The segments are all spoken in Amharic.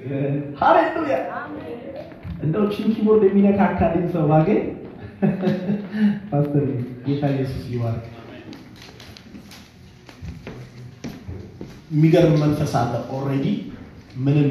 ይመስገን። ሃሌሉያ። እንደው ቺን ኪቦርድ የሚነካካልኝ ሰው ባገኝ ፓስተር ጌታ ኢየሱስ ይባርክ። የሚገርም መንፈስ አለ። ኦልሬዲ ምንም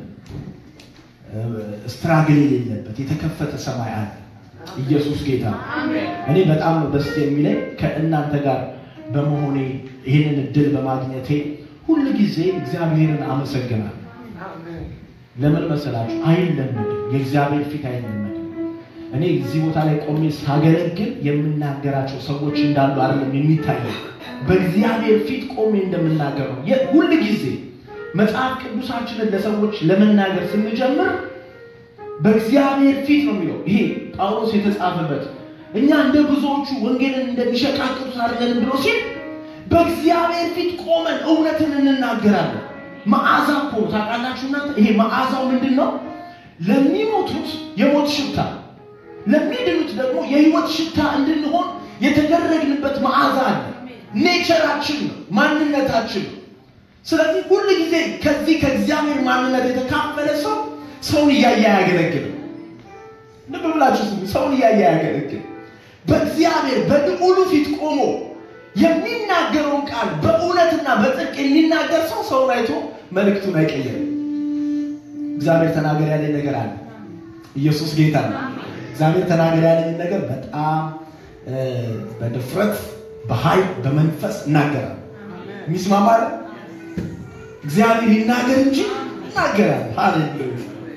ስትራግል የሌለበት የተከፈተ ሰማይ አለ። ኢየሱስ ጌታ ነው። እኔ በጣም ነው ደስ የሚለኝ ከእናንተ ጋር በመሆኔ ይህንን እድል በማግኘቴ ሁል ጊዜ እግዚአብሔርን አመሰግናለሁ። ለምን መሰላችሁ? አይለመድም። የእግዚአብሔር ፊት አይለመድም። እኔ እዚህ ቦታ ላይ ቆሜ ሳገለግል የምናገራቸው ሰዎች እንዳሉ አይደለም የሚታየው፣ በእግዚአብሔር ፊት ቆሜ እንደምናገር ነው። ሁል ጊዜ መጽሐፍ ቅዱሳችንን ለሰዎች ለመናገር ስንጀምር በእግዚአብሔር ፊት ነው የሚለው። ይሄ ጳውሎስ የተጻፈበት እኛ እንደ ብዙዎቹ ወንጌልን እንደሚሸቃቅጡት አይደለንም ብሎ ሲል በእግዚአብሔር ፊት ቆመን እውነትን እንናገራለን። መዓዛ እኮ ነው ታውቃላችሁ እናንተ። ይሄ መዓዛው ምንድን ነው? ለሚሞቱት የሞት ሽታ፣ ለሚድኑት ደግሞ የህይወት ሽታ እንድንሆን የተደረግንበት መዓዛ አለ። ኔቸራችን ነው፣ ማንነታችን ነው። ስለዚህ ሁል ጊዜ ከዚህ ከእግዚአብሔር ማንነት የተካፈለ ሰው ሰውን እያየ አያገለግልም። ልብ ብላችሁ ስሙ። ሰውን እያየ አያገለግልም። በእግዚአብሔር በልዑሉ ፊት ቆሞ የሚናገረውን ቃል በእውነትና በጽድቅ የሚናገር ሰው ሰውን አይቶ መልእክቱን አይቀየርም። እግዚአብሔር ተናገር ያለኝ ነገር አለ። ኢየሱስ ጌታ ነው። እግዚአብሔር ተናገር ያለኝ ነገር በጣም በድፍረት በኃይል በመንፈስ እናገራል። የሚስማማ እግዚአብሔር ይናገር እንጂ ይናገራል። ሃሌሉያ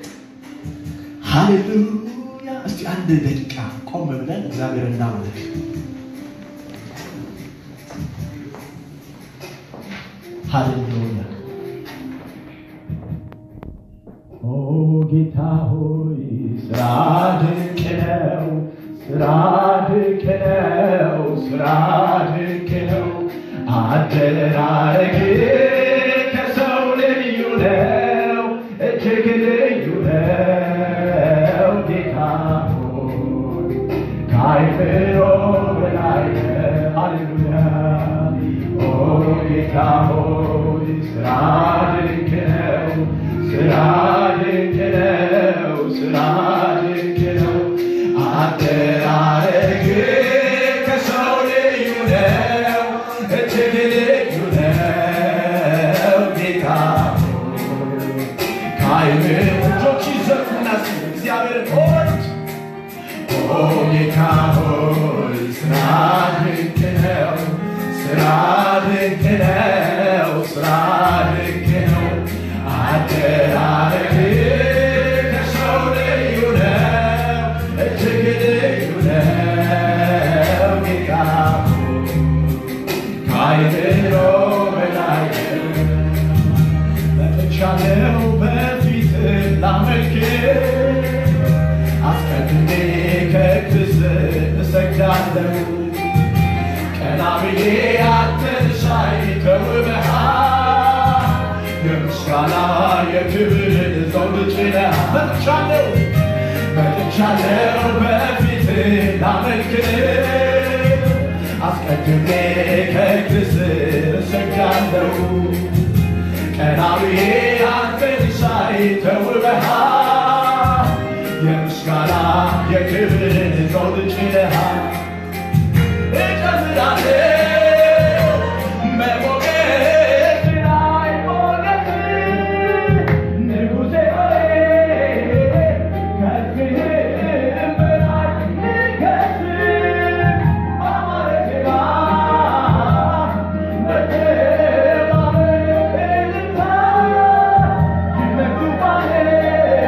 ሃሌሉያ። እስቲ አንድ ደቂቃ ቆም ብለን እግዚአብሔር እናመልክ። ሃሌሉያ። ኦ ጌታ ሆይ ስራ ድንቅ ነው፣ ስራ ድንቅ ነው፣ ስራ ድንቅ ነው። አደራረግ ከሰው ልዩ ነው፣ እጅግ ልዩ ነው። ጌታ ሆይ ከአይምሮ በላይ ነህ። ሃሌሉያ ኦ ጌታ ሆይ ስራ ድንቅ ነው፣ ስራ ድንቅ ነው፣ ስራ ድንቅ ነው። አደራረግ ከሰው ልዩ ነው፣ እጅግ ልዩ ነው። ጌታ ሆይ ከአይምሮ እጆች ይዘፉና ስሙ እግዚአብሔርን ሆይ ኦ ጌታ ሆይ ስራ ድንቅ ነው፣ ስራ ድንቅ ነው፣ ስራ ድንቅ ነው። አደራረግ ከሰው ልዩ ነው፣ እጅግ ልዩ ነው። ጌታ ሆይ ከአይምሮ በላይ ነው። መጥቻለሁ በፊት ላመልክ አስቀድሜ ከክስ እሰግዳለሁ ቀና ብዬ አንተን ሳይ ተውበሃል የምስጋና የክብርን ዘውድ ጭነህ መጥቻለሁ መጥቻለሁ በፊት ላመልክ አስቀድሜ ከክስ እሰግዳለሁ ቀና ብዬ አንተን ሳይ ተውበሃል የምስጋና የክብርን ዘውድ ጭነሃል እጨምራለሁ በሞገስ ላይ ሞገስ ንጉሴ ሆይ ከፊትህም በላይ ንገስ በአማረ ዜማ በተባበረ እልልታ ይመኩባል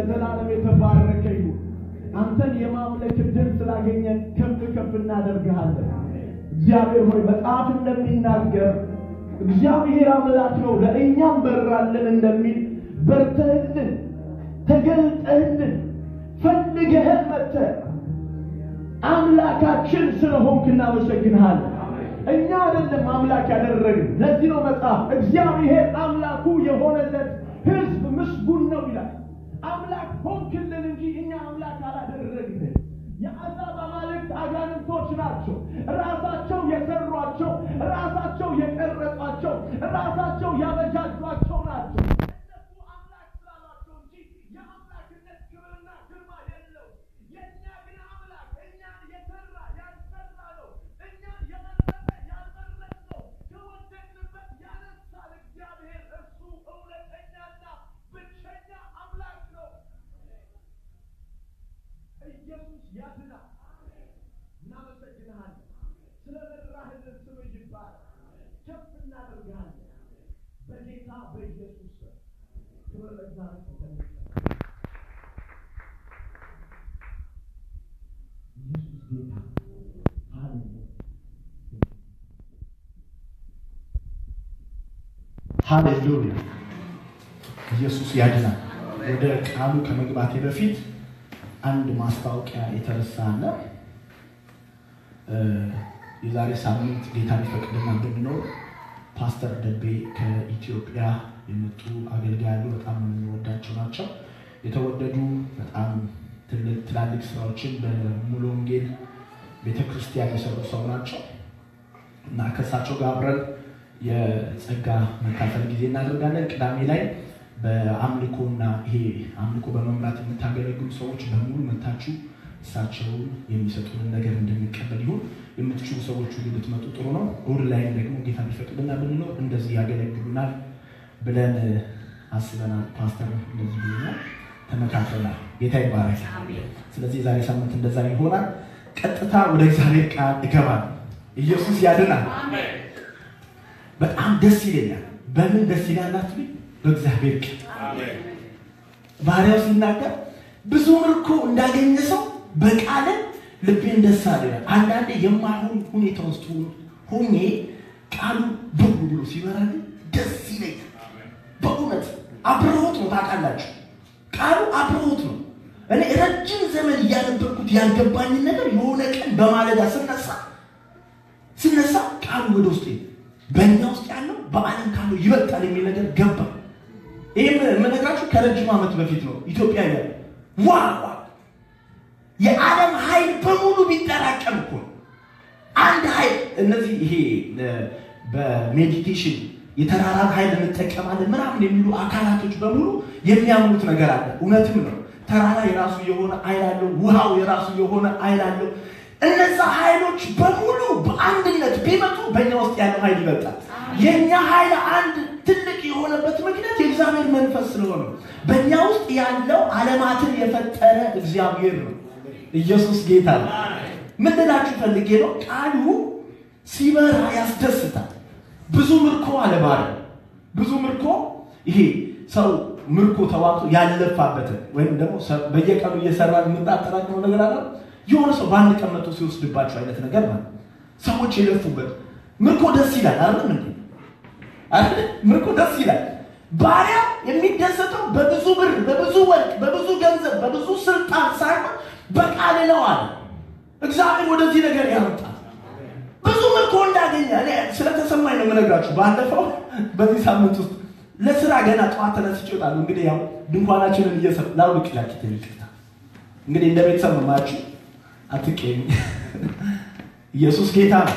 ለዘላለም የተባረከ ይሁን። አንተን የማምለክ እድል ስላገኘን ከፍ ከፍ እናደርግሃለን። እግዚአብሔር ሆይ መጽሐፍ እንደሚናገር እግዚአብሔር አምላክ ነው ለእኛም በራልን እንደሚል በርተህልን ተገልጠህልን ፈልገህን መጥተህ አምላካችን ስለሆንክ እናመሰግንሃለን። እኛ አይደለም አምላክ ያደረግን። ለዚህ ነው መጽሐፍ እግዚአብሔር አምላኩ የሆነለት ሕዝብ ምስጉን ነው ይላል። አምላክ ሆንክልን እንጂ እኛ አምላክ አላደረግን። የአሕዛብ አማልክት አጋንንቶች ናቸው። ራሳቸው የሰሯቸው፣ ራሳቸው የቀረጿቸው፣ ራሳቸው ያበጃጇቸው ናቸው። እነሱ አምላክ ስላሏቸው እንጂ የአምላክነት ክብርና ግርማ የለው። የእኛ ግን አምላክ እኛን የሰራ ያልሰራ ነው። እኛን የመረጠ ያልመረጥ ነው። ከወደቅንበት ያነሳል እግዚአብሔር እርሱ እውነተኛና ብቸኛ አምላክ ነው። ኢየሱስ ያድናል። እናመሰግንሃለን። ስለ መራህልን ስምህ ይባረክ። ከፍ እናደርግሃለን። በጌታ በኢየሱስ ስም ክብር ለእግዚአብሔር ተሰልፈ ኢየሱስ ጌታ ሃሌሉያ ሃሌሉያ ኢየሱስ ያድናል። ወደ ቃሉ ከመግባቴ በፊት አንድ ማስታወቂያ የተረሳ አለ። የዛሬ ሳምንት ጌታ ሊፈቅድና ብንኖር ፓስተር ደቤ ከኢትዮጵያ የመጡ አገልጋይ ያሉ በጣም የምንወዳቸው ናቸው። የተወደዱ በጣም ትልቅ ትላልቅ ስራዎችን በሙሉ ወንጌል ቤተክርስቲያን የሰሩ ሰው ናቸው እና ከእሳቸው ጋር አብረን የጸጋ መካፈል ጊዜ እናደርጋለን። ቅዳሜ ላይ በአምልኮና ይሄ አምልኮ በመምራት የምታገለግሉ ሰዎች በሙሉ መታችሁ እሳቸውን የሚሰጡንን ነገር እንደሚቀበል ይሁን። የምትችሉ ሰዎች ሁሉ ብትመጡ ጥሩ ነው። እሑድ ላይም ደግሞ ጌታ ቢፈቅድና ብንኖር እንደዚህ ያገለግሉናል ብለን አስበናል። ፓስተር እንደዚህ ብሎናል፣ ተመካክረናል። ጌታ ይባረክ። ስለዚህ የዛሬ ሳምንት እንደዛ ይሆናል። ቀጥታ ወደ እግዚአብሔር ቃል እገባል። ኢየሱስ ያድናል። በጣም ደስ ይለኛል። በምን ደስ ይላል አትሉኝ? በእግዚአብሔር ቃል ባሪያው ሲናገር ብዙ ምርኮ እንዳገኘ ሰው በቃለ ልቤን ደስ አለ። አንዳንዴ የማይሆን ሁኔታ ውስጥ ሆኜ ቃሉ ብሩ ብሎ ሲበራ ግን ደስ ይለኛል። በእውነት አብረሆት ነው። ታውቃላችሁ፣ ቃሉ አብረሆት ነው። እኔ ረጅም ዘመን እያነበርኩት ያልገባኝን ነገር የሆነ ቀን በማለዳ ስነሳ ስነሳ ቃሉ ወደ ውስጥ በእኛ ውስጥ ያለው በዓለም ካለው ይበልጣል የሚል ነገር ገባ። ይህም የምነግራችሁ ከረጅም ዓመት በፊት ነው። ኢትዮጵያ ያለ ዋ የዓለም ኃይል በሙሉ ቢጠራቀም እኮ አንድ ኃይል እነዚህ ይሄ በሜዲቴሽን የተራራን ኃይል እንጠቀማለን ምናምን የሚሉ አካላቶች በሙሉ የሚያምኑት ነገር አለ። እውነትም ነው። ተራራ የራሱ የሆነ ኃይል አለው። ውሃው የራሱ የሆነ ኃይል አለው። እነዛ ኃይሎች በሙሉ በአንድነት ቢመጡ በእኛ ውስጥ ያለው ኃይል ይበልጣል። የእኛ ኃይል አንድ ትልቅ የሆነበት ምክንያት የእግዚአብሔር መንፈስ ስለሆነ በእኛ ውስጥ ያለው ዓለማትን የፈጠረ እግዚአብሔር ነው። ኢየሱስ ጌታ ነው። ምን ልላችሁ ፈልጌ ነው? ቃሉ ሲበራ ያስደስታል። ብዙ ምርኮ አለባለ ብዙ ምርኮ ይሄ ሰው ምርኮ ተዋጥቶ ያለፋበትን ወይም ደግሞ በየቀኑ እየሰራ የምናጠራቅመው ነገር አለ የሆነ ሰው በአንድ ቀን መጥቶ ሲወስድባቸው አይነት ነገር ማለት ሰዎች የለፉበት ምርኮ ደስ ይላል። አይደለም እንዴ? አይደል? ምርኮ ደስ ይላል። ባሪያ የሚደሰተው በብዙ ብር፣ በብዙ ወርቅ፣ በብዙ ገንዘብ፣ በብዙ ስልጣን ሳይሆን በቃል ነው አለ። እግዚአብሔር ወደዚህ ነገር ያመጣል። ብዙ ምርኮ እንዳገኘ እኔ ስለተሰማኝ ነው የምነግራችሁ። ባለፈው በዚህ ሳምንት ውስጥ ለስራ ገና ጠዋት ተነስቼ እወጣለሁ። እንግዲህ ያው ድንኳናችንን እየሰ ላውልቅ ላኪት ይቅርታ እንግዲህ እንደ ቤተሰብ ነው ማችሁ አትቀኝ። ኢየሱስ ጌታ ነው።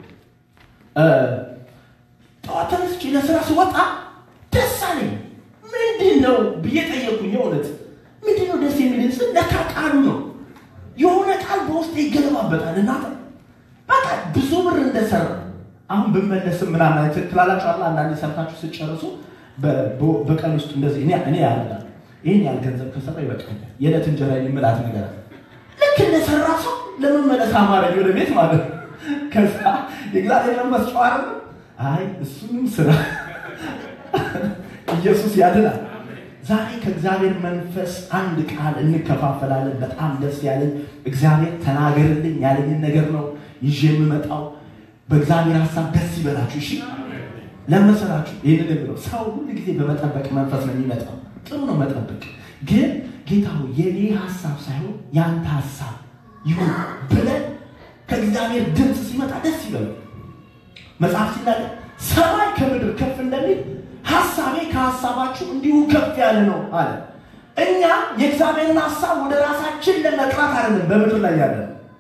ጠዋት ተነስቼ ለስራ ስወጣ ደስ አለኝ። ምንድን ነው ብዬ ጠየቁኝ። የእውነት ምንድን ነው ደስ የሚል ስል ለካ ቃሉ ነው። የሆነ ቃል በውስጥ ይገለባበጣል እና በቃ ብዙ ብር እንደሰራ አሁን ብመለስም ምናምን ትላላችሁ አላ አንዳንዴ ሰርታችሁ ስጨርሱ በቀን ውስጥ እንደዚህ እኔ እኔ ያደርጋል ይህን ያህል ገንዘብ ከሰራ ይበቃኛል የዕለት እንጀራ የምላት ነገር አለ። ልክ እንደሰራ ሰው ለመመለስ አማረኝ ወደ ቤት ማለት ነው። ከዛ የእግዚአብሔር መንፈስ ጨዋረ አይ እሱንም ስራ ኢየሱስ ያድናል። ዛሬ ከእግዚአብሔር መንፈስ አንድ ቃል እንከፋፈላለን። በጣም ደስ ያለኝ እግዚአብሔር ተናገርልኝ ያለኝን ነገር ነው ይዤ የምመጣው። በእግዚአብሔር ሀሳብ ደስ ይበላችሁ። እሺ ለመሰላችሁ ይህንን የሚለው ሰው ሁሉ ጊዜ በመጠበቅ መንፈስ ነው የሚመጣው። ጥሩ ነው መጠበቅ፣ ግን ጌታው የኔ ሀሳብ ሳይሆን የአንተ ሀሳብ ይሁን ብለን ከእግዚአብሔር ድምፅ ሲመጣ ደስ ይበሉ። መጽሐፍ ሲናገር ሰማይ ከምድር ከፍ እንደሚል ሀሳቤ ከሀሳባችሁ እንዲሁ ከፍ ያለ ነው አለ። እኛ የእግዚአብሔርን ሀሳብ ወደ ራሳችን ለመጥራት አይደለም በምድር ላይ ያለ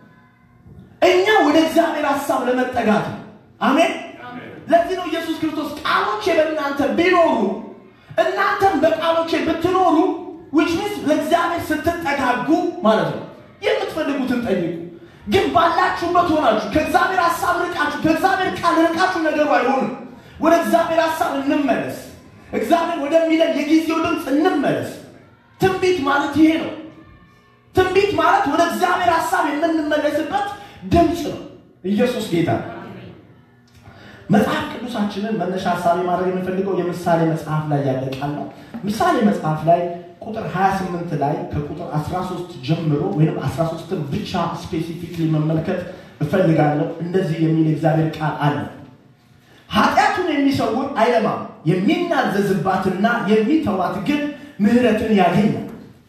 እኛ ወደ እግዚአብሔር ሀሳብ ለመጠጋት ነው። አሜን። ለዚህ ነው ኢየሱስ ክርስቶስ ቃሎቼ በእናንተ ቢኖሩ እናንተም በቃሎቼ ብትኖሩ ዊች ሚንስ ለእግዚአብሔር ስትጠጋጉ ማለት ነው። የምትፈልጉትን ጠይቁ። ግን ባላችሁበት ሆናችሁ ከእግዚአብሔር ሀሳብ ርቃችሁ ከእግዚአብሔር ቃል ርቃችሁ ነገሩ አይሆንም። ወደ እግዚአብሔር ሀሳብ እንመለስ። እግዚአብሔር ወደሚለን የጊዜው ድምፅ እንመለስ። ትንቢት ማለት ይሄ ነው። ትንቢት ማለት ወደ እግዚአብሔር ሀሳብ የምንመለስበት ድምፅ ነው። ኢየሱስ ጌታ ነው። መጽሐፍ ቅዱሳችንን መነሻ ሀሳብ ማድረግ የምንፈልገው የምሳሌ መጽሐፍ ላይ ያለ ቃል ነው። ምሳሌ መጽሐፍ ላይ ቁጥር 28 ላይ ከቁጥር 13 ጀምሮ ወይም 13ን ብቻ ስፔሲፊክሊ መመልከት እፈልጋለሁ። እንደዚህ የሚል እግዚአብሔር ቃል አለ። ኃጢአቱን የሚሰውር አይለማም፣ የሚናዘዝባትና የሚተዋት ግን ምሕረትን ያገኛል።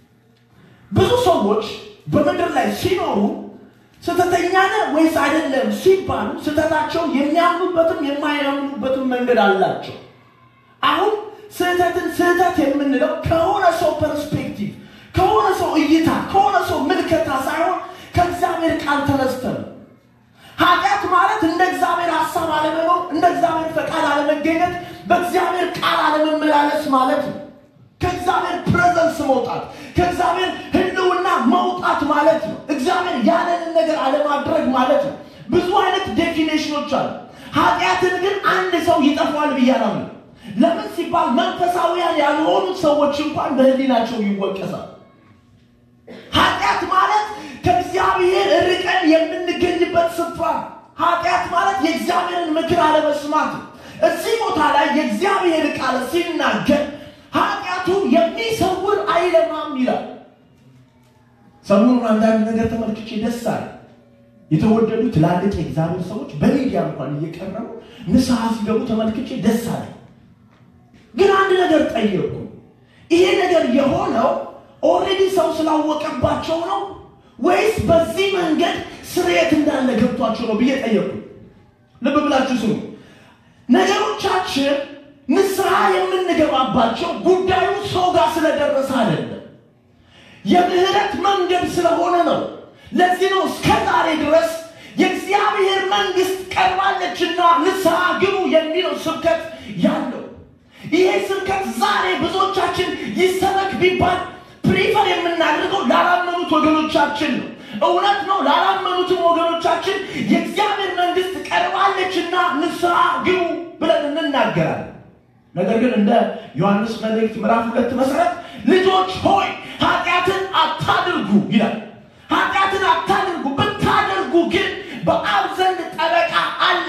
ብዙ ሰዎች በምድር ላይ ሲኖሩ ስህተተኛ ነህ ወይስ አይደለም ሲባሉ ስህተታቸው የሚያምኑበትም የማያምኑበትም መንገድ አላቸው። አሁን ስህተትን ስህተት የምንለው ከሆነ ሰው ፐርስፔክቲቭ፣ ከሆነ ሰው እይታ፣ ከሆነ ሰው ምልከታ ሳይሆን ከእግዚአብሔር ቃል ተነስተን ኃጢአት ማለት እንደ እግዚአብሔር ሀሳብ አለመኖር፣ እንደ እግዚአብሔር ፈቃድ አለመገኘት፣ በእግዚአብሔር ቃል አለመመላለስ ማለት ነው። ከእግዚአብሔር ፕሬዘንስ መውጣት፣ ከእግዚአብሔር ሕልውና መውጣት ማለት ነው። እግዚአብሔር ያለንን ነገር አለማድረግ ማለት ነው። ብዙ አይነት ዴፊኔሽኖች አሉ። ኃጢአትን ግን አንድ ሰው ይጠፋዋል ብዬ አላምንም። ለምን ሲባል መንፈሳዊያን ያልሆኑ ሰዎች እንኳን በህሊናቸው ይወቀሳል። ኃጢአት ማለት ከእግዚአብሔር ርቀን የምንገኝበት ስፍራ። ኃጢአት ማለት የእግዚአብሔርን ምክር አለመስማት ነው። እዚህ ቦታ ላይ የእግዚአብሔር ቃል ሲናገር ኃጢአቱን የሚሰውር አይለማም ይላል። ሰሞኑን አንዳንድ ነገር ተመልክቼ ደስ አለ። የተወደዱ ትላልቅ የእግዚአብሔር ሰዎች በሚዲያ እንኳን እየቀረቡ ንስሐ ሲገቡ ተመልክቼ ደስ አለ። ግን አንድ ነገር ጠየቁ። ይሄ ነገር የሆነው ኦልሬዲ ሰው ስላወቀባቸው ነው ወይስ በዚህ መንገድ ስርየት እንዳለ ገብቷቸው ነው ብዬ ጠየቁ። ልብ ብላችሁ ስሙ። ነገሮቻችን ንስሐ የምንገባባቸው ጉዳዩ ሰው ጋር ስለደረሰ አይደለም፣ የምህረት መንገድ ስለሆነ ነው። ለዚህ ነው እስከ ዛሬ ድረስ የእግዚአብሔር መንግስት ቀርባለችና ንስሐ ግቡ የሚለው ስብከት ያለው። ይሄ ስብከት ዛሬ ብዙዎቻችን ይሰበክ ቢባል ፕሪፈር የምናደርገው ላላመኑት ወገኖቻችን ነው። እውነት ነው። ላላመኑትም ወገኖቻችን የእግዚአብሔር መንግስት ቀርባለችና ንስሐ ግቡ ብለን እንናገራለን። ነገር ግን እንደ ዮሐንስ መልእክት ምዕራፍ ሁለት መሰረት ልጆች ሆይ ኃጢአትን አታድርጉ ይላል። ኃጢአትን አታድርጉ፣ ብታደርጉ ግን በአብ ዘንድ ጠበቃ አለ።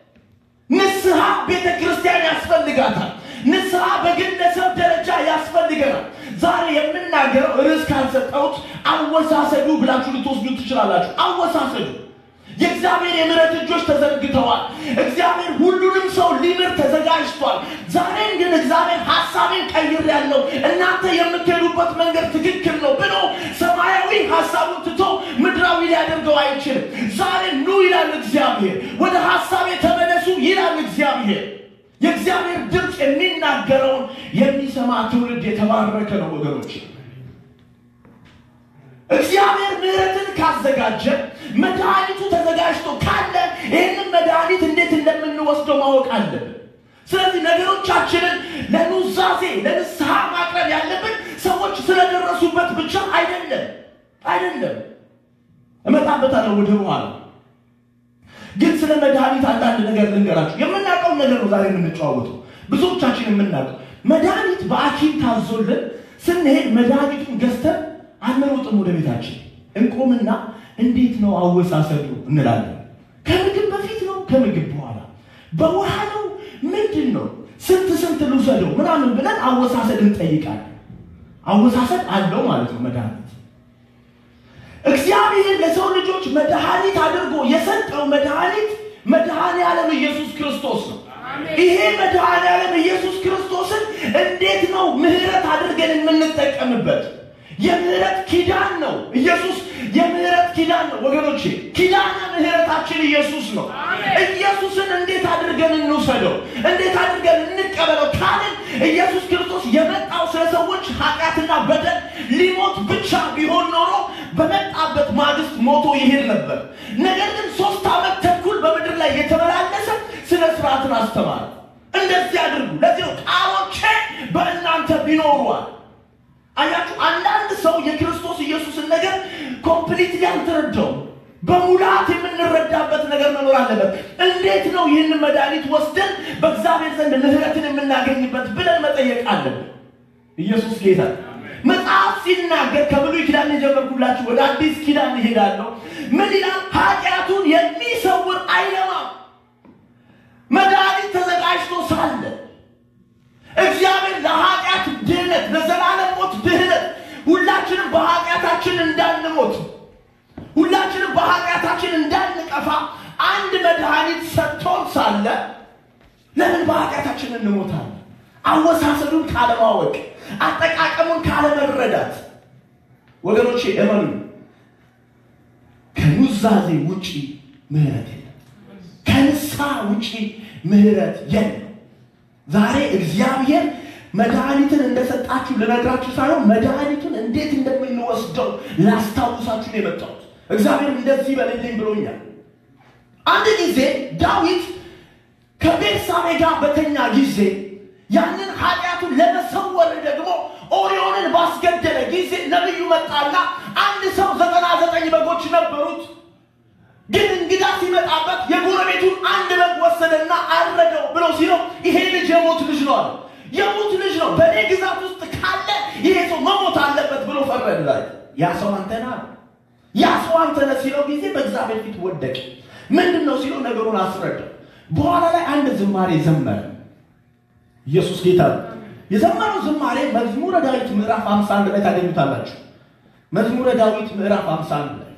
ንስሐ ቤተ ክርስቲያን ያስፈልጋታል። ንስሐ በግለሰብ ደረጃ ያስፈልገናል። ዛሬ የምናገረው ርዕስ ካልሰጠሁት አወሳሰዱ ብላችሁ ልትወስዱ ትችላላችሁ። አወሳሰዱ የእግዚአብሔር የምሕረት እጆች ተዘርግተዋል። እግዚአብሔር ሁሉንም ሰው ሊምር ተዘጋጅቷል። ዛሬም ግን እግዚአብሔር ሀሳቤን ቀይሬያለሁ፣ እናንተ የምትሄዱበት መንገድ ትክክል ነው ብሎ ሰማያዊ ሀሳቡን ትቶ ምድራዊ ሊያደርገው አይችልም። ዛሬ ኑ ይላል እግዚአብሔር፣ ወደ ሀሳቤ ተመለሱ ይላል እግዚአብሔር። የእግዚአብሔር ድምፅ የሚናገረውን የሚሰማ ትውልድ የተባረከ ነው ወገኖች። እግዚአብሔር ምሕረትን ካዘጋጀ መድኃኒቱ ተዘጋጅቶ ካለ ይህንን መድኃኒት እንዴት እንደምንወስደው ማወቅ አለብን። ስለዚህ ነገሮቻችንን ለኑዛዜ ለንስሐ ማቅረብ ያለብን ሰዎች ስለደረሱበት ብቻ አይደለም አይደለም። እመጣበታለሁ ወደ በኋላ። ግን ስለ መድኃኒት አንዳንድ ነገር ልንገራችሁ። የምናውቀውን ነገር ነው ዛሬ የምንጨዋወተው። ብዙዎቻችን የምናውቀው መድኃኒት በሐኪም ታዞልን ስንሄድ መድኃኒቱን ገዝተን አንሮጥም ወደ ቤታችን እንቆምና እንዴት ነው አወሳሰዱ እንላለን። ከምግብ በፊት ነው ከምግብ በኋላ በውሃ ነው ምንድን ነው ስንት ስንት ልውሰደው ምናምን ብለን አወሳሰድ እንጠይቃለን። አወሳሰድ አለው ማለት ነው መድኃኒት እግዚአብሔር ለሰው ልጆች መድኃኒት አድርጎ የሰጠው መድኃኒት መድኃኔ ዓለም ኢየሱስ ክርስቶስ ነው። ይሄ መድኃኔ ዓለም ኢየሱስ ክርስቶስን እንዴት ነው ምህረት አድርገን የምንጠቀምበት? የምህረት ኪዳን ነው። ኢየሱስ የምህረት ኪዳን ነው ወገኖቼ። ኪዳነ ምህረታችን ኢየሱስ ነው። ኢየሱስን እንዴት አድርገን እንውሰደው? እንዴት አድርገን እንቀበለው ካልን ኢየሱስ ክርስቶስ የመጣው ስለ ሰዎች ኃጢአትና በደል ሊሞት ብቻ ቢሆን ኖሮ በመጣበት ማግስት ሞቶ ይሄድ ነበር። ነገር ግን ሶስት ዓመት ተኩል በምድር ላይ የተመላለሰ ስነ ስርዓትን አስተማረ። እንደዚህ አድርጉ፣ ለዚህ ነው ቃሎቼ በእናንተ ቢኖሯል። አያችሁ፣ አንዳንድ ሰው የክርስቶስ ኢየሱስን ነገር ኮምፕሊትሊ አልተረዳውም። በሙላት የምንረዳበት ነገር መኖር አለበት። እንዴት ነው ይህን መድኃኒት ወስደን በእግዚአብሔር ዘንድ ምህረትን የምናገኝበት ብለን መጠየቅ አለብን። ኢየሱስ ጌታ መጽሐፍ ሲናገር ከብሉይ ኪዳን የጀመርኩላችሁ ወደ አዲስ ኪዳን ይሄዳለሁ። ምን ይላል? ኃጢአቱን የሚሰውር አይለማም። መድኃኒት ተዘጋጅቶ ሳለ እግዚአብሔር ለኃጢአት ድህነት፣ ለዘላለም ሞት ድህነት ሁላችንም በኃጢአታችን እንዳንሞት ሁላችንም በኃጢአታችን እንዳንጠፋ አንድ መድኃኒት ሰጥቶን ሳለ ለምን በኃጢአታችን እንሞታለን? አወሳሰዱን ካለማወቅ፣ አጠቃቀሙን ካለመረዳት። ወገኖቼ እመኑ፣ ከኑዛዜ ውጪ ምህረት የለም። ከንስሐ ውጪ ምህረት የለም። ዛሬ እግዚአብሔር መድኃኒትን እንደሰጣችሁ ልነግራችሁ ሳይሆን መድኃኒቱን እንዴት እንደምንወስደው ላስታውሳችሁ ነው የመጣሁት። እግዚአብሔር እንደዚህ በልልኝ ብሎኛል። አንድ ጊዜ ዳዊት ከቤርሳቤ ጋር በተኛ ጊዜ ያንን ኃጢአቱን ለመሰወር ደግሞ ኦሪዮንን ባስገደለ ጊዜ ነቢዩ መጣና አንድ ሰው ዘጠና ዘጠኝ በጎች ነበሩት ግን እንግዳ ሲመጣበት የጎረቤቱን አንድ በግ ወሰደና አረደው ብሎ ሲለው ይሄ ልጅ የሞት ልጅ ነው አለ። የሞት ልጅ ነው፣ በእኔ ግዛት ውስጥ ካለ ይሄ ሰው መሞት አለበት ብሎ ፈረደ ላይ ያ ሰው አንተና ያ ሰው አንተነ ሲለው ጊዜ በእግዚአብሔር ፊት ወደቀ። ምንድን ነው ሲለው ነገሩን አስረዳው። በኋላ ላይ አንድ ዝማሬ ዘመረ። ኢየሱስ ጌታ ነው። የዘመረው ዝማሬ መዝሙረ ዳዊት ምዕራፍ 51 ላይ ታገኙታላችሁ። መዝሙረ ዳዊት ምዕራፍ 51 ላይ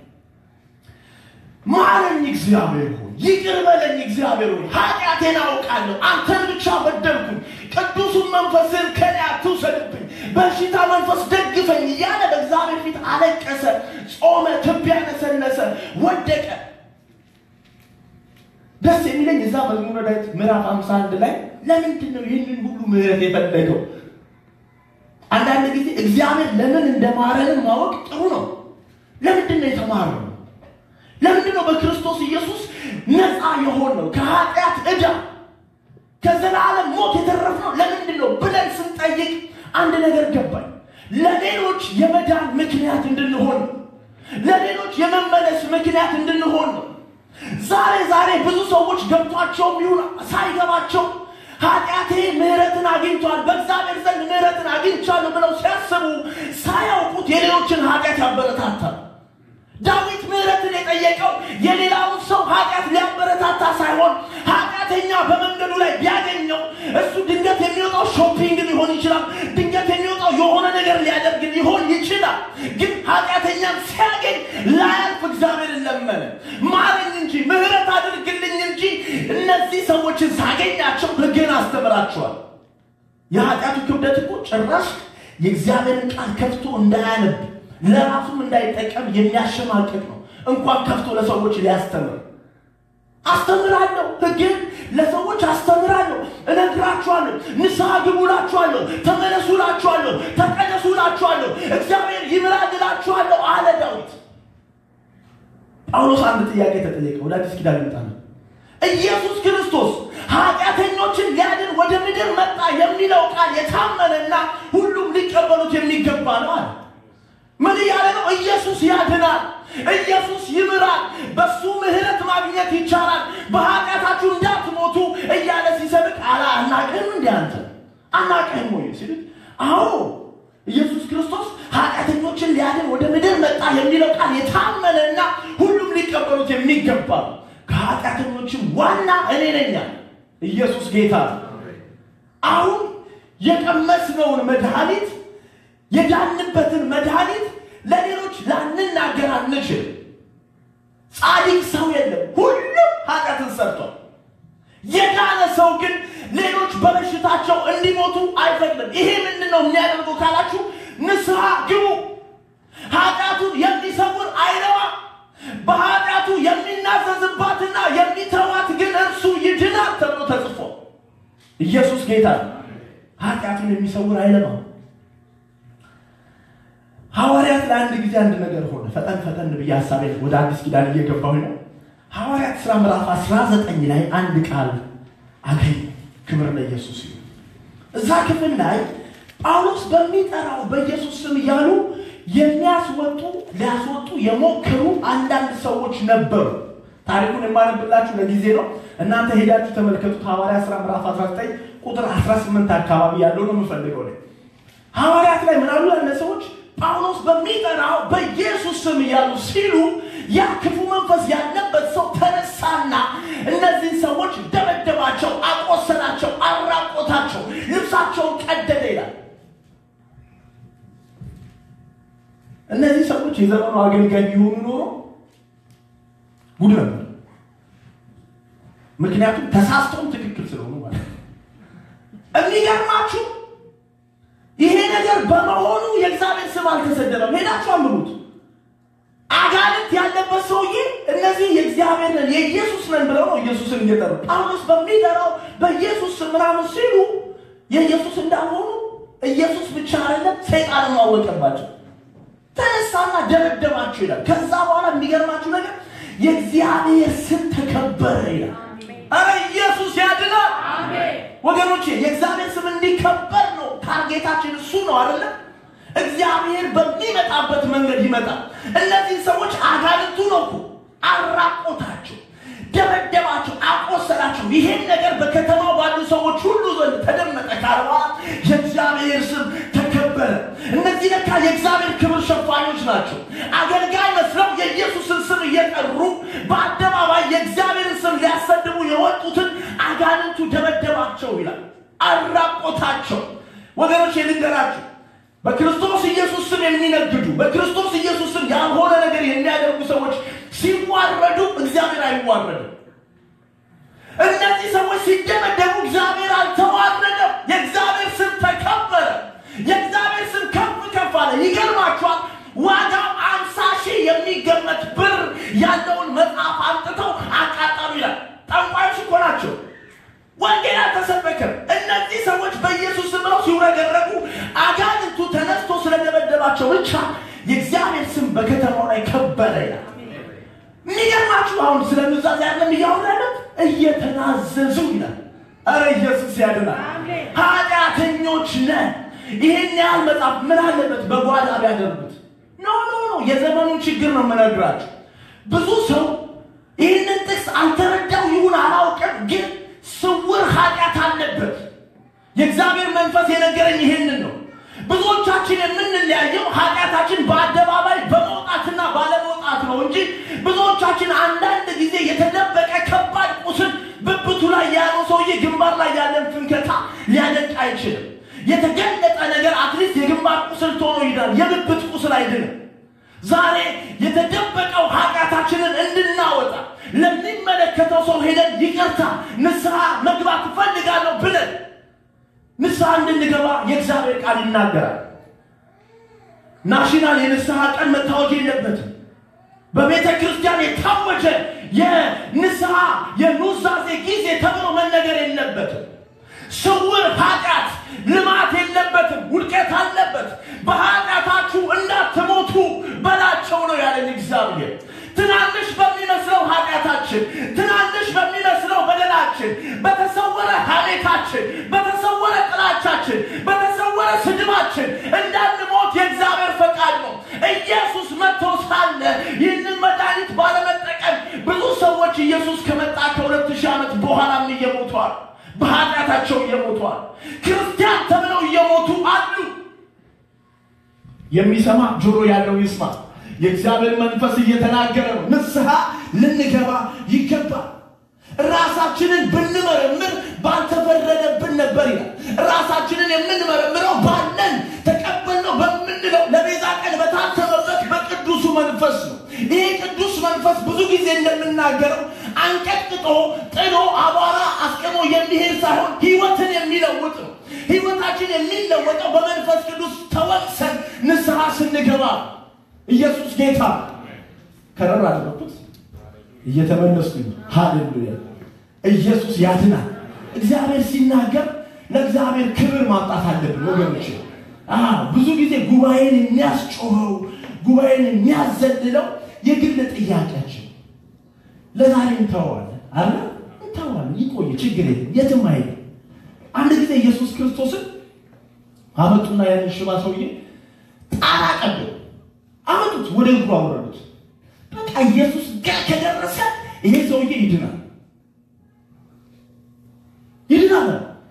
ማረኝ እግዚአብሔር ሆይ ይቅር በለኝ እግዚአብሔር ሆይ ኃጢአቴን አውቃለሁ፣ አንተን ብቻ በደልኩኝ፣ ቅዱሱን መንፈስን ከኔ አትውሰድብኝ፣ በሽታ መንፈስ ደግፈኝ እያለ በእግዚአብሔር ፊት አለቀሰ፣ ጾመ፣ ትቢያ ነሰነሰ፣ ወደቀ። ደስ የሚለኝ እዛ መዝሙረ ዳዊት ምዕራፍ 51 ላይ ለምንድን ነው ይህንን ሁሉ ምህረት የፈለገው? አንዳንድ ጊዜ እግዚአብሔር ለምን እንደማረንን ማወቅ ጥሩ ነው። ለምንድን ነው የተማረው? ለምንድን ነው በክርስቶስ ኢየሱስ ነፃ የሆነው ከኃጢአት ዕዳ ከዘላለም ሞት የተረፍነው ለምንድን ነው ብለን ስንጠይቅ አንድ ነገር ገባኝ። ለሌሎች የመዳን ምክንያት እንድንሆን ነው። ለሌሎች የመመለስ ምክንያት እንድንሆን ነው። ዛሬ ዛሬ ብዙ ሰዎች ገብቷቸውም ይሁን ሳይገባቸው ኃጢአቴ ምሕረትን አግኝቷል፣ በእግዚአብሔር ዘንድ ምሕረትን አግኝቻለሁ ብለው ሲያስቡ ሳያውቁት የሌሎችን ኃጢአት ያበረታታል። ዳዊት ምሕረትን የጠየቀው የሌላውን ሰው ኃጢአት ሊያበረታታ ሳይሆን ኃጢአተኛ በመንገዱ ላይ ቢያገኘው እሱ ድንገት የሚወጣው ሾፒንግ ሊሆን ይችላል። ድንገት የሚወጣው የሆነ ነገር ሊያደርግ ሊሆን ይችላል። ግን ኃጢአተኛን ሲያገኝ ላያልፍ እግዚአብሔርን ለመነ። ማረኝ እንጂ ምሕረት አድርግልኝ እንጂ እነዚህ ሰዎችን ሳገኛቸው ሕግን አስተምራቸዋል። የኃጢአቱ ክብደት እኮ ጭራሽ የእግዚአብሔርን ቃል ከፍቶ እንዳያነብ ለራሱም እንዳይጠቀም የሚያሸማቅቅ ነው። እንኳን ከፍቶ ለሰዎች ሊያስተምር አስተምራለሁ፣ ሕግን ለሰዎች አስተምራለሁ፣ እነግራችኋለሁ፣ ንስሐ ግቡ እላችኋለሁ፣ ተመለሱ እላችኋለሁ፣ ተቀደሱ እላችኋለሁ፣ እግዚአብሔር ይምራል እላችኋለሁ አለ ዳዊት። ጳውሎስ አንድ ጥያቄ ተጠየቀ። ወደ አዲስ ኪዳን ይመጣል። ኢየሱስ ክርስቶስ ኃጢአተኞችን ሊያድን ወደ ምድር መጣ የሚለው ቃል የታመነና ሁሉም ሊቀበሉት የሚገባ ነው አለ። ምን እያለ ነው? ኢየሱስ ያድናል፣ ኢየሱስ ይምራል፣ በሱ ምሕረት ማግኘት ይቻላል፣ በኃጢአታችሁ እንዳትሞቱ እያለ ሲሰብክ አላ አናቅህም እንዲ አንተ አናቅህም ወይ ሲሉት፣ አዎ ኢየሱስ ክርስቶስ ኃጢአተኞችን ሊያድን ወደ ምድር መጣ የሚለው ቃል የታመነና ሁሉም ሊቀበሉት የሚገባ ነው። ከኃጢአተኞችም ዋና እኔ ነኝ። ኢየሱስ ጌታ ነው። አሁን የቀመስነውን መድኃኒት የዳንበትን መድኃኒት ለሌሎች ላንናገር አንችልም። ጻድቅ ሰው የለም፣ ሁሉም ኃጢአትን ሰርቷል። የዳነ ሰው ግን ሌሎች በበሽታቸው እንዲሞቱ አይፈቅድም። ይሄ ምንድን ነው የሚያደርገው ካላችሁ፣ ንስሐ ግቡ። ኃጢአቱን የሚሰውር አይረባ። በኃጢአቱ የሚናዘዝባትና የሚተዋት ግን እርሱ ይድናል ተብሎ ተጽፎ ኢየሱስ ጌታ ነው። ኃጢአቱን የሚሰውር አይለማም። ሐዋርያት ለአንድ ጊዜ አንድ ነገር ሆነ። ፈጠን ፈጠን ብዬ ሀሳቤ ወደ አዲስ ኪዳን እየገባሁ ነው። ሐዋርያት ሥራ ምዕራፍ 19 ላይ አንድ ቃል አገኝ። ክብር ለኢየሱስ ይሁን። እዛ ክፍል ላይ ጳውሎስ በሚጠራው በኢየሱስ ስም እያሉ የሚያስወጡ ሊያስወጡ የሞከሩ አንዳንድ ሰዎች ነበሩ። ታሪኩን የማነብላችሁ ለጊዜ ነው። እናንተ ሄዳችሁ ተመልከቱት። ሐዋርያት ሥራ ምዕራፍ 19 ቁጥር 18 አካባቢ ያለው ነው የምፈልገው ላይ ሐዋርያት ላይ ምናሉ ያለ ሰዎች ጳውሎስ በሚጠራው በኢየሱስ ስም እያሉ ሲሉ ያ ክፉ መንፈስ ያለበት ሰው ተነሳና እነዚህን ሰዎች ደበደባቸው፣ አቆሰላቸው፣ አራቆታቸው፣ ልብሳቸውን ቀደደ ይላል። እነዚህ ሰዎች የዘመኑ አገልጋይ ቢሆኑ ኖሮ ጉድ ነበር። ምክንያቱም ተሳስተውም ትክክል ስለሆኑ ማለት ነው። የሚገርማችሁ ይሄ ነገር በመሆኑ የእግዚአብሔር ስም አልተሰደበም። ሄዳችሁ አንብቡት። አጋንንት ያለበት ሰውዬ እነዚህ የእግዚአብሔር ነን የኢየሱስ ነን ብለው ነው ኢየሱስን እየጠሩ ጳውሎስ በሚጠራው በኢየሱስ ስም ምናምን ሲሉ የኢየሱስ እንዳልሆኑ ኢየሱስ ብቻ አይደለም ሰይጣንም አወቀባቸው። ተነሳና ደበደባቸው ይላል። ከዛ በኋላ የሚገርማችሁ ነገር የእግዚአብሔር ስም ተከበረ ይላል። አረ ኢየሱስ ያድናል ወገኖቼ። የእግዚአብሔር ስም እንዲከበር ነው ታርጌታችን፣ እሱ ነው አይደለም። እግዚአብሔር በሚመጣበት መንገድ ይመጣል። እነዚህ ሰዎች አጋንንቱ ነው እኮ አራቆታቸው፣ ደበደባቸው፣ አቆሰላቸው። ይሄን ነገር በከተማው ባሉ ሰዎች ሁሉ ዘንድ ተደመጠ ካለ በኋላ የእግዚአብሔር ስም ተከበረ። እነዚህ ለካ የእግዚአብሔር ክብር ሸፋኞች ናቸው። አገልጋይ መስለው የኢየሱስን ስም እየጠሩ በአደባባይ የእግዚአብሔርን ስም ሊያሰድቡ የወጡትን አጋንንቱ ደበደባቸው ይላል፣ አራቆታቸው። ወገኖች ልንገራችሁ በክርስቶስ ኢየሱስ ስም የሚነግዱ በክርስቶስ ኢየሱስ ስም ያልሆነ ነገር የሚያደርጉ ሰዎች ሲዋረዱ እግዚአብሔር አይዋረድም። እነዚህ ሰዎች ሲደመደሙ እግዚአብሔር አልተዋረደም። የእግዚአብሔር ስም ተከበረ። የእግዚአብሔር ስም ከፍ ከፍ አለ። ይገርማችኋል። ዋጋው አምሳ ሺህ የሚገመት ብር ያለውን መጽሐፍ አምጥተው አቃጠሉ ይላል። ጠንቋዮች እኮ ናቸው። ወንጌል አልተሰበከም። እነዚህ ሰዎች በኢየሱስ ስም ብለው ሲውረገረጉ አጋንንቱ ተነስቶ ስለደበደባቸው ብቻ የእግዚአብሔር ስም በከተማው ላይ ከበረ ይላል። የሚገርማችሁ አሁን ስለ ኑዛዜ ያለም እያወራለት እየተናዘዙ ይላል። አረ ኢየሱስ ያድናል። ኃጢአተኞች ነን። ይህን ያህል መጽሐፍ ምን አለበት በጓዳ ቢያደርጉት? ኖ ኖ ኖ፣ የዘመኑን ችግር ነው የምነግራችሁ። ብዙ ሰው ይህንን ጥቅስ አልተረዳው ይሁን አላውቅም፣ ግን ስውር ኃጢአት አለበት። የእግዚአብሔር መንፈስ የነገረኝ ይሄንን ነው። ብዙዎቻችን የምንለያየው ኃጢአታችን በአደባባይ በመውጣትና ባለመውጣት ነው እንጂ ብዙዎቻችን አንዳንድ ጊዜ የተደበቀ ከባድ ቁስል ብብቱ ላይ ያለው ሰውዬ ግንባር ላይ ያለን ፍንከታ ሊያደቅ አይችልም። የተገለጠ ነገር አትሊስት የግንባር ቁስል ቶሎ ይዳል፣ የብብት ቁስል አይድንም። ዛሬ የተደበቀው ኃጢአታችንን እንድናወጣ ለሚመለከተው ሰው ሄደን ይቅርታ ንስሐ መግባት እፈልጋለሁ ብለን ንስሐ እንድንገባ የእግዚአብሔር ቃል ይናገራል። ናሽናል የንስሐ ቀን መታወጅ የለበትም። በቤተ ክርስቲያን የታወጀ የንስሐ የኑዛዜ ጊዜ ተብሎ መነገር የለበትም። ስውር ኃጢአት ልማት የለበትም። ውድቀት አለበት። በኃጢአታችሁ እንዳትሞቱ በላቸው ነው ያለን እግዚአብሔር። ትናንሽ በሚመስለው ኃጢአታችን፣ ትናንሽ በሚመስለው በደላችን፣ በተሰወረ ሐሜታችን፣ በተሰወረ ጥላቻችን፣ በተሰወረ ስድባችን እንዳንሞት የእግዚአብሔር ፈቃድ ነው። ኢየሱስ መጥቶ ሳለ ይህንን መድኃኒት ባለመጠቀም ብዙ ሰዎች ኢየሱስ ከመጣ ከሁለት ሺህ ዓመት በኋላም እየሞቷል። በኃጢአታቸው እየሞቷል። ክርስቲያን ተብለው እየሞቱ አሉ። የሚሰማ ጆሮ ያለው ይስማ። የእግዚአብሔር መንፈስ እየተናገረ ነው። ንስሐ ልንገባ ይገባል። ራሳችንን ብንመረምር ባልተፈረደብን ነበር ይላል። ራሳችንን የምንመረምረው ባለን ተቀበልነው ረግጦ ጥሎ አቧራ አስቀሞ የሚሄድ ሳይሆን ህይወትን የሚለውጥ ነው። ህይወታችን የሚለወጠው በመንፈስ ቅዱስ ተወቅሰን ንስሐ ስንገባ። ኢየሱስ ጌታ ከረር አደረኩት እየተመለስኩኝ። ሃሌሉያ! ኢየሱስ ያድናል። እግዚአብሔር ሲናገር ለእግዚአብሔር ክብር ማምጣት አለብን ወገኖች። ብዙ ጊዜ ጉባኤን የሚያስጮኸው ጉባኤን የሚያዘልለው የግል ጥያቄያችን ለዛሬ እንተዋለን አለ እንተዋለን። ይቆይ፣ ችግር የለም፣ የትም አይሄድም። አንድ ጊዜ ኢየሱስ ክርስቶስን አመጡና ያንን ሽባ ሰውዬ ጣራ ቀዶ አመጡት፣ ወደ እግሩ አወረዱት። በቃ ኢየሱስ ጋር ከደረሰ ይሄ ሰውዬ ይድናል ይድናል።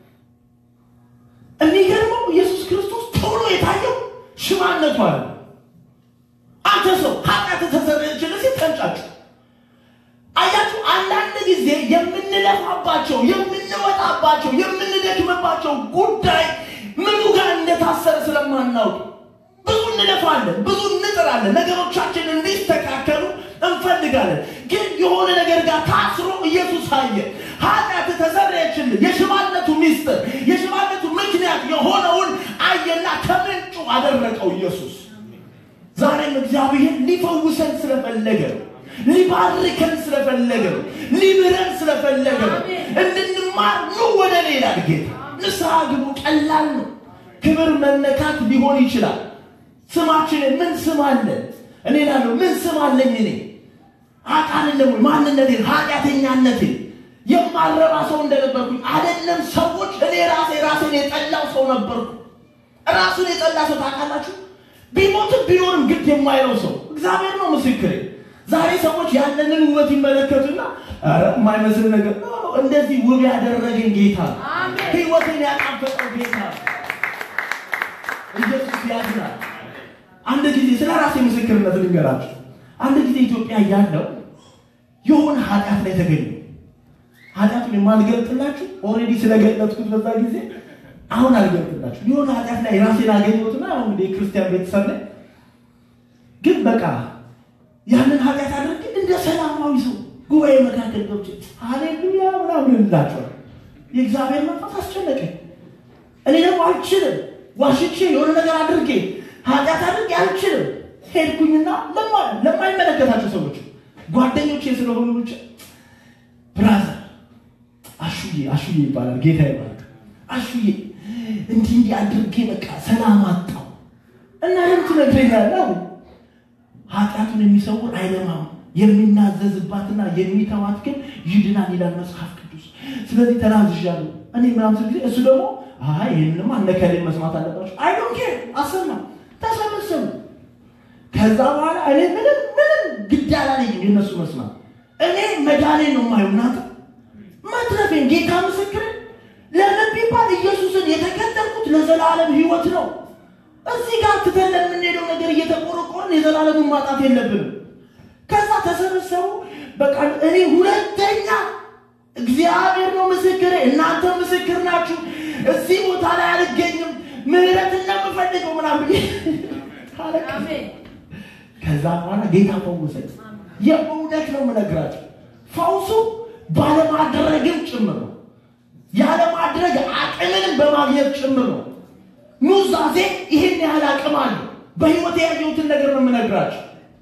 የሚገርመው ኢየሱስ ክርስቶስ ቶሎ የታየው ሽባነቱ አለ። አንተ ሰው ኃጢአት ተሰረየችልህ ሲል ተንጫጩ። አያችሁ፣ አንዳንድ ጊዜ የምንለፋባቸው የምንወጣባቸው የምንደክምባቸው ጉዳይ ምኑ ጋር እንደታሰረ ስለማናውቅ ብዙ እንለፋለን፣ ብዙ እንጥራለን፣ ነገሮቻችን እንዲስተካከሉ እንፈልጋለን። ግን የሆነ ነገር ጋር ታስሮ ኢየሱስ አየ። ኃጢአት ተሰረየችልህ። የሽባነቱ ሚስጥር የሽባነቱ ምክንያት የሆነውን አየና ከምንጩ አደረቀው ኢየሱስ። ዛሬም እግዚአብሔር ሊፈውሰን ስለፈለገ ነው። ሊባርከን ስለፈለገ ነው። ሊምረን ስለፈለገ ነው። እንድንማር ኑ ወደ ሌላ ጌታ ንስሐ ግቡ። ቀላል ነው። ክብር መነካት ሊሆን ይችላል። ስማችንን ምን ስም አለን? እኔ ላለሁ ምን ስም አለኝ? እኔ አውቃለሁ ማንነቴን፣ ኃጢአተኛነቴን የማረባ ሰው እንደነበርኩኝ አይደለም ሰዎች እኔ ራሴ ራሴን የጠላው ሰው ነበርኩ። ራሱን የጠላ ሰው ታውቃላችሁ? ቢሞትም ቢኖርም ግድ የማይለው ሰው እግዚአብሔር ነው ምስክሬ። ዛሬ ሰዎች ያለንን ውበት ይመለከቱና ኧረ የማይመስል ነገር እንደዚህ ውብ ያደረገኝ ጌታ ህይወትን ያጣፈጠው ጌታ ኢየሱስ ያድናል። አንድ ጊዜ ስለ ራሴ ምስክርነት ልንገራችሁ። አንድ ጊዜ ኢትዮጵያ ያለው የሆነ ኃጢአት ላይ ተገኙ። ኃጢአቱን የማልገልጥላችሁ ኦልሬዲ ስለገለጥኩት በዛ ጊዜ አሁን አልገልጥላችሁ። የሆነ ኃጢአት ላይ ራሴን አገኘሁትና አሁን እንግዲህ የክርስቲያን ቤተሰብ ላይ ግን በቃ ያንን ኃጢአት አድርጌ እንደ ሰላማዊ ሰው ጉባኤ መካከል ገብቼ ሃሌሉያ ምናምን እንላቸዋል። የእግዚአብሔር መንፈስ አስጨነቀኝ። እኔ ደግሞ አልችልም፣ ዋሽቼ የሆነ ነገር አድርጌ ኃጢአት አድርጌ አልችልም። ሄድኩኝና ለማይመለከታቸው ሰዎች ጓደኞቼ ስለሆኑ ብቻ ብራዘር አሹዬ አሹዬ ይባላል ጌታ ይባላል አሹዬ እንዲህ እንዲህ አድርጌ በቃ ሰላም አጣው እና ለምን ትነግረኛለህ? ኃጢአቱን የሚሰውር አይለማም፣ የሚናዘዝባትና የሚተዋት ግን ይድናል ይላል መጽሐፍ ቅዱስ። ስለዚህ ተናዝዣለሁ እኔ ምናምን ስል ጊዜ እሱ ደግሞ አይ ይህንማ እነከሌን መስማት አለባቸው አይ ዶንት ኬር አሰማ ተሰበሰቡ። ከዛ በኋላ እኔ ምንም ምንም ግድ አላለኝም የነሱ መስማት። እኔ መዳኔን ነው የማየው ናት መትረፌን ጌታ ምስክር ለምን ቢባል ኢየሱስን የተከተልኩት ለዘላለም ህይወት ነው። እዚህ ጋር ትተን ለምንሄደው ነገር እየተቆረቆርን የዘላለሙን ማጣት የለብንም። ከዛ ተሰበሰቡ። በቃ እኔ ሁለተኛ እግዚአብሔር ነው ምስክሬ፣ እናንተ ምስክር ናችሁ። እዚህ ቦታ ላይ አልገኝም፣ ምህረት እንደምፈልገው ምናምን ከዛ በኋላ ጌታ ፈወሰኝ። የእውነት ነው የምነግራችሁ፣ ፈውሱ ባለማድረግም ጭምር ነው ያለማድረግ አቅምንም በማግኘት ጭምር ነው። ኑዛዜ ይህን ያህል አቅም አለው። በህይወት ያየሁትን ነገር ነው የምነግራቸው።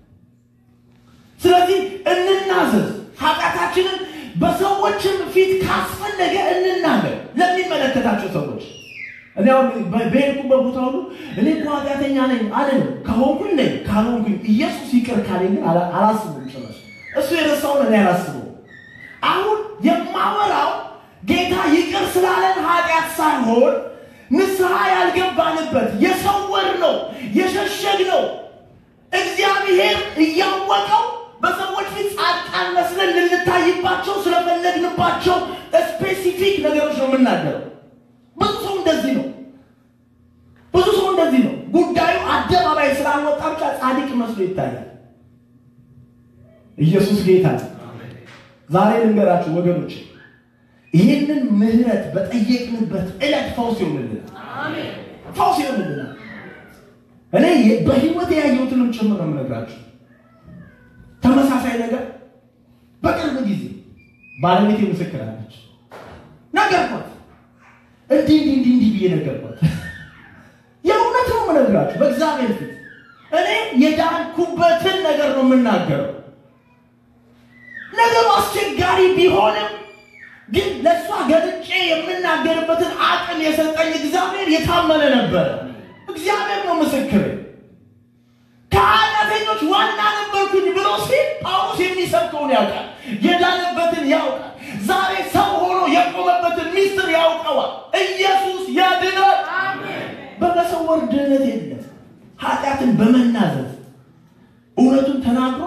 ስለዚህ እንናዘዝ። ኃጢአታችንን በሰዎችም ፊት ካስፈለገ እንናገር፣ ለሚመለከታቸው ሰዎች። እኔ አሁን በሄድኩበት ቦታ ሁሉ እኔ እኮ ኃጢአተኛ ነኝ አልልም። ከሆንኩኝ ነኝ፣ ካልሆንኩኝ ኢየሱስ ይቅር ካለኝ ግን አላስብም። ጭራሽ እሱ የረሳውን እኔ አላስበው። አሁን የማወራው ጌታ ይቅር ስላለን ኃጢአት ሳይሆን ንስሐ ያልገባንበት የሰወር ነው የሸሸግ ነው። እግዚአብሔር እያወቀው በሰዎች ፊት ጻድቃን መስለን ልንታይባቸው ስለፈለግንባቸው ስፔሲፊክ ነገሮች ነው የምናገረው። ብዙ ሰው እንደዚህ ነው። ብዙ ሰው እንደዚህ ነው። ጉዳዩ አደባባይ ስላልወጣ ብቻ ጻድቅ መስሎ ይታያል። ኢየሱስ ጌታ ነው። ዛሬ ልንገራችሁ ወገኖች ይህንን ምህረት በጠየቅንበት ዕለት ፈውስ ይሆንልናል። ፈውስ ይሆንልናል። እኔ በህይወት ያየሁትንም ጭምር ነው የምነግራችሁ። ተመሳሳይ ነገር በቅርብ ጊዜ ባለቤቴ ምስክር አለች። ነገርኳት፣ እንዲህ እንዲህ እንዲህ እንዲህ ብዬ ነገርኳት። የእውነት ነው የምነግራችሁ በእግዚአብሔር ፊት እኔ የዳንኩበትን ነገር ነው የምናገረው። ነገሩ አስቸጋሪ ቢሆንም ግን ለእሷ ገልጬ የምናገርበትን አቅም የሰጠኝ እግዚአብሔር የታመነ ነበረ። እግዚአብሔር ነው ምስክር። ከኃጢአተኞች ዋና ነበርኩኝ ብሎ ሲል ጳውሎስ የሚሰብከውን ያውቃል፣ የዳነበትን ያውቃል። ዛሬ ሰው ሆኖ የቆመበትን ሚስጥር ያውቀዋል። ኢየሱስ ያድናል። በመሰወር ድህነት የለም። ኃጢአትን በመናዘዝ እውነቱን ተናግሮ